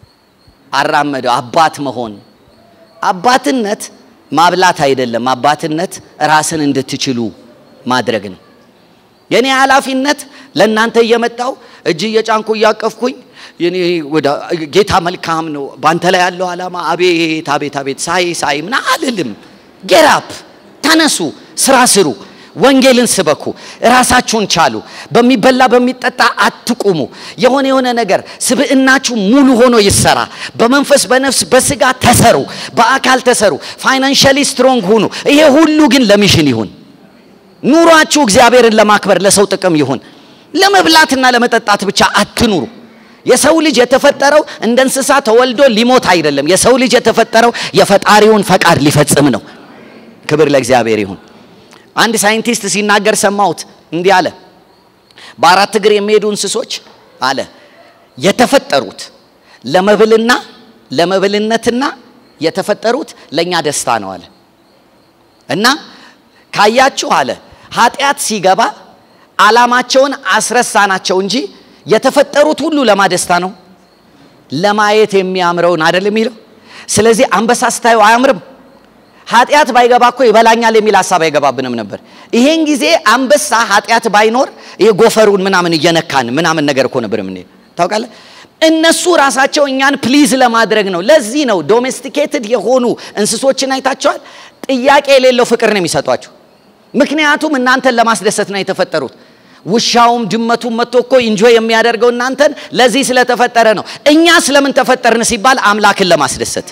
አራመደው። አባት መሆን አባትነት ማብላት አይደለም። አባትነት ራስን እንድትችሉ ማድረግ ነው። የኔ ኃላፊነት ለእናንተ እየመጣው እጅ እየጫንኩ እያቀፍኩኝ ጌታ መልካም ነው፣ ባንተ ላይ ያለው ዓላማ አቤት አቤት አቤት ሳይ ሳይ ምና አልልም። ጌራፕ ተነሱ፣ ስራ ስሩ፣ ወንጌልን ስበኩ፣ ራሳችሁን ቻሉ። በሚበላ በሚጠጣ አትቁሙ። የሆነ የሆነ ነገር ስብዕናችሁ ሙሉ ሆኖ ይሰራ። በመንፈስ በነፍስ በስጋ ተሰሩ፣ በአካል ተሰሩ፣ ፋይናንሻሊ ስትሮንግ ሁኑ። ይሄ ሁሉ ግን ለሚሽን ይሁን። ኑሯችሁ እግዚአብሔርን ለማክበር ለሰው ጥቅም ይሁን። ለመብላትና ለመጠጣት ብቻ አትኑሩ። የሰው ልጅ የተፈጠረው እንደ እንስሳ ተወልዶ ሊሞት አይደለም። የሰው ልጅ የተፈጠረው የፈጣሪውን ፈቃድ ሊፈጽም ነው። ክብር ለእግዚአብሔር ይሁን። አንድ ሳይንቲስት ሲናገር ሰማሁት። እንዲህ አለ፣ በአራት እግር የሚሄዱ እንስሶች አለ የተፈጠሩት ለመብልና ለመብልነትና የተፈጠሩት ለእኛ ደስታ ነው አለ እና ካያችሁ አለ ኃጢአት ሲገባ ዓላማቸውን አስረሳናቸው እንጂ የተፈጠሩት ሁሉ ለማደስታ ነው፣ ለማየት የሚያምረውን አይደል የሚለው። ስለዚህ አንበሳ ስታዩ አያምርም? ኃጢአት ባይገባ እኮ ይበላኛል የሚል ሀሳብ አይገባብንም ነበር። ይሄን ጊዜ አንበሳ ኃጢአት ባይኖር ይሄ ጎፈሩን ምናምን እየነካን ምናምን ነገር እኮ ነበር ምን ታውቃለህ። እነሱ ራሳቸው እኛን ፕሊዝ ለማድረግ ነው። ለዚህ ነው ዶሜስቲኬትድ የሆኑ እንስሶችን አይታቸዋል። ጥያቄ የሌለው ፍቅር ነው የሚሰጧቸው። ምክንያቱም እናንተን ለማስደሰት ነው የተፈጠሩት። ውሻውም ድመቱም መጥቶ እኮ ኢንጆይ የሚያደርገው እናንተን ለዚህ ስለተፈጠረ ነው። እኛ ስለምን ተፈጠርን ሲባል አምላክን ለማስደሰት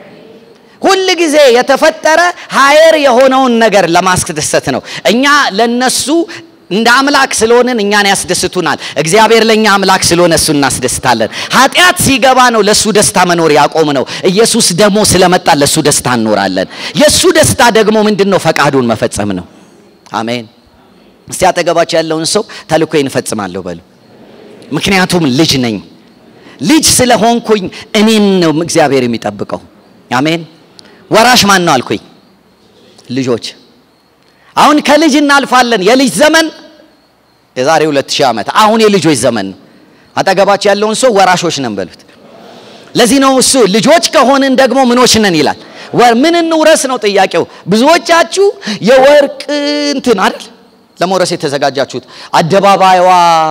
ሁል ጊዜ የተፈጠረ ሀየር የሆነውን ነገር ለማስደሰት ነው። እኛ ለነሱ እንደ አምላክ ስለሆንን እኛን ያስደስቱናል። እግዚአብሔር ለእኛ አምላክ ስለሆነ እሱ እናስደስታለን። ኃጢአት ሲገባ ነው ለእሱ ደስታ መኖር ያቆም ነው። ኢየሱስ ደግሞ ስለመጣ ለእሱ ደስታ እንኖራለን። የእሱ ደስታ ደግሞ ምንድን ነው? ፈቃዱን መፈጸም ነው። አሜን። እስቲ አጠገባቸው ያለውን ሰው ተልእኮዬን እፈጽማለሁ በሉ። ምክንያቱም ልጅ ነኝ። ልጅ ስለሆንኩኝ እኔን ነው እግዚአብሔር የሚጠብቀው። አሜን። ወራሽ ማን ነው አልኩኝ? ልጆች። አሁን ከልጅ እናልፋለን። የልጅ ዘመን የዛሬ ሁለት ሺህ ዓመት አሁን የልጆች ዘመን ነው። አጠገባቸው ያለውን ሰው ወራሾች ነን በሉት። ለዚህ ነው እሱ ልጆች ከሆንን ደግሞ ምኖች ነን ይላል። ምን እንውረስ ነው ጥያቄው። ብዙዎቻችሁ የወርቅ እንትን አይደል ለመውረስ የተዘጋጃችሁት አደባባይዋ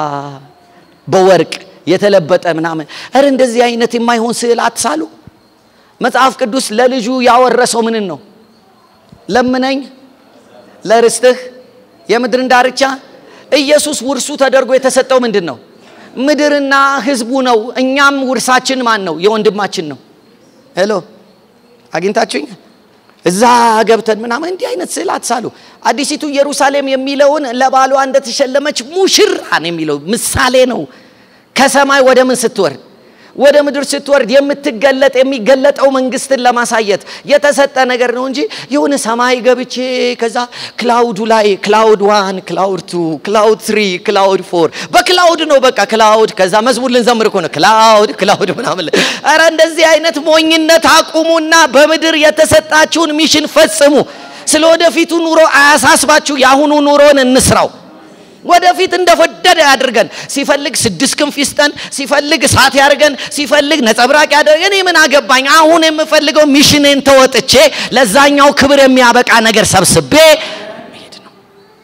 በወርቅ የተለበጠ ምናምን። እረ እንደዚህ አይነት የማይሆን ስዕል አትሳሉ። መጽሐፍ ቅዱስ ለልጁ ያወረሰው ምንን ነው? ለምነኝ ለርስትህ የምድርን ዳርቻ። ኢየሱስ ውርሱ ተደርጎ የተሰጠው ምንድን ነው? ምድርና ህዝቡ ነው። እኛም ውርሳችን ማን ነው? የወንድማችን ነው። ሄሎ አግኝታችሁኝ? እዛ ገብተን ምናምን እንዲህ አይነት ስዕል አትሳሉ። አዲሲቱ ኢየሩሳሌም የሚለውን ለባሏ እንደተሸለመች ሙሽራን የሚለው ምሳሌ ነው። ከሰማይ ወደ ምን ስትወርድ ወደ ምድር ስትወርድ የምትገለጥ የሚገለጠው መንግስትን ለማሳየት የተሰጠ ነገር ነው እንጂ የሆነ ሰማይ ገብቼ ከዛ ክላውዱ ላይ ክላውድ ዋን ክላውድ ቱ ክላውድ ትሪ ክላውድ ፎር በክላውድ ነው በቃ ክላውድ ከዛ መዝሙር ልንዘምር እኮ ነው ክላውድ ክላውድ ምናምን ኧረ እንደዚህ አይነት ሞኝነት አቁሙና በምድር የተሰጣችሁን ሚሽን ፈጽሙ ስለ ወደፊቱ ኑሮ አያሳስባችሁ የአሁኑ ኑሮን እንስራው ወደፊት እንደፈደደ ያድርገን ሲፈልግ ስድስት ክንፍ ይስጠን ሲፈልግ እሳት ያድርገን ሲፈልግ ነጸብራቅ ያደርገን እኔ ምን አገባኝ አሁን የምፈልገው ሚሽኔን ተወጥቼ ለዛኛው ክብር የሚያበቃ ነገር ሰብስቤ መሄድ ነው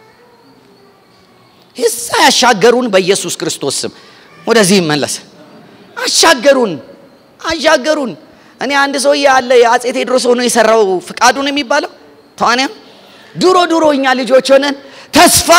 እዛ ያሻገሩን በኢየሱስ ክርስቶስ ስም ወደዚህ ይመለስ አሻገሩን አሻገሩን እኔ አንድ ሰውዬ አለ የአጼ ቴዎድሮስ ሆኖ የሰራው ፍቃዱን የሚባለው ተዋንያም ድሮ ድሮ እኛ ልጆች ሆነን ተስፋ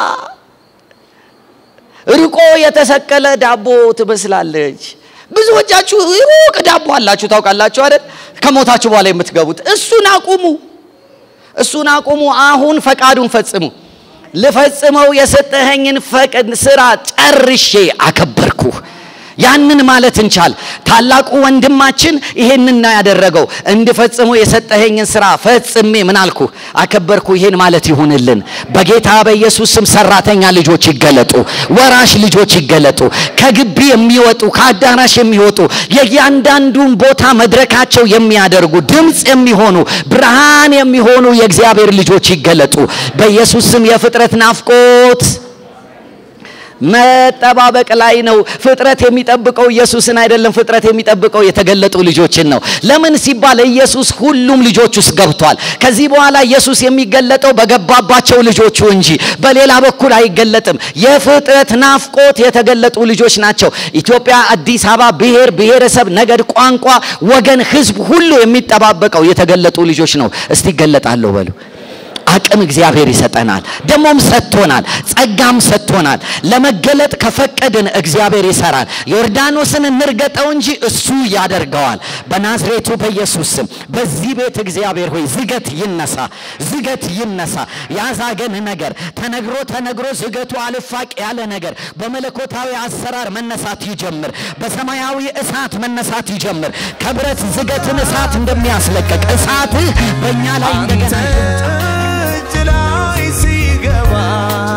ርቆ የተሰቀለ ዳቦ ትመስላለች ብዙዎቻችሁ ሩቅ ዳቦ አላችሁ ታውቃላችሁ አይደል ከሞታችሁ በኋላ የምትገቡት እሱን አቁሙ እሱን አቁሙ አሁን ፈቃዱን ፈጽሙ ልፈጽመው የሰጠኸኝን ፈቅድ ስራ ጨርሼ አከበርኩህ ያንን ማለት እንቻል ታላቁ ወንድማችን ይሄንን ነው ያደረገው እንድፈጽሞ የሰጠኸኝን ስራ ፈጽሜ ምን አልኩ አከበርኩ ይሄን ማለት ይሁንልን በጌታ በኢየሱስ ስም ሰራተኛ ልጆች ይገለጡ ወራሽ ልጆች ይገለጡ ከግቢ የሚወጡ ከአዳራሽ የሚወጡ የእያንዳንዱን ቦታ መድረካቸው የሚያደርጉ ድምፅ የሚሆኑ ብርሃን የሚሆኑ የእግዚአብሔር ልጆች ይገለጡ በኢየሱስ ስም የፍጥረት ናፍቆት መጠባበቅ ላይ ነው ፍጥረት የሚጠብቀው ኢየሱስን አይደለም ፍጥረት የሚጠብቀው የተገለጡ ልጆችን ነው ለምን ሲባል ኢየሱስ ሁሉም ልጆች ውስጥ ገብቷል ከዚህ በኋላ ኢየሱስ የሚገለጠው በገባባቸው ልጆቹ እንጂ በሌላ በኩል አይገለጥም የፍጥረት ናፍቆት የተገለጡ ልጆች ናቸው ኢትዮጵያ አዲስ አበባ ብሔር ብሔረሰብ ነገድ ቋንቋ ወገን ህዝብ ሁሉ የሚጠባበቀው የተገለጡ ልጆች ነው እስቲ ይገለጣለሁ በሉ አቅም እግዚአብሔር ይሰጠናል ደሞም ሰጥቶናል ጸጋም ሰጥቶናል ለመገለጥ ከፈቀድን እግዚአብሔር ይሰራል ዮርዳኖስን እንርገጠው እንጂ እሱ ያደርገዋል በናዝሬቱ በኢየሱስ ስም በዚህ ቤት እግዚአብሔር ሆይ ዝገት ይነሳ ዝገት ይነሳ ያዛገን ነገር ተነግሮ ተነግሮ ዝገቱ አልፋቅ ያለ ነገር በመለኮታዊ አሰራር መነሳት ይጀምር በሰማያዊ እሳት መነሳት ይጀምር ከብረት ዝገትን እሳት እንደሚያስለቀቅ እሳትህ በእኛ ላይ እንደገና ይምጣ እጅ ላይ ሲገባ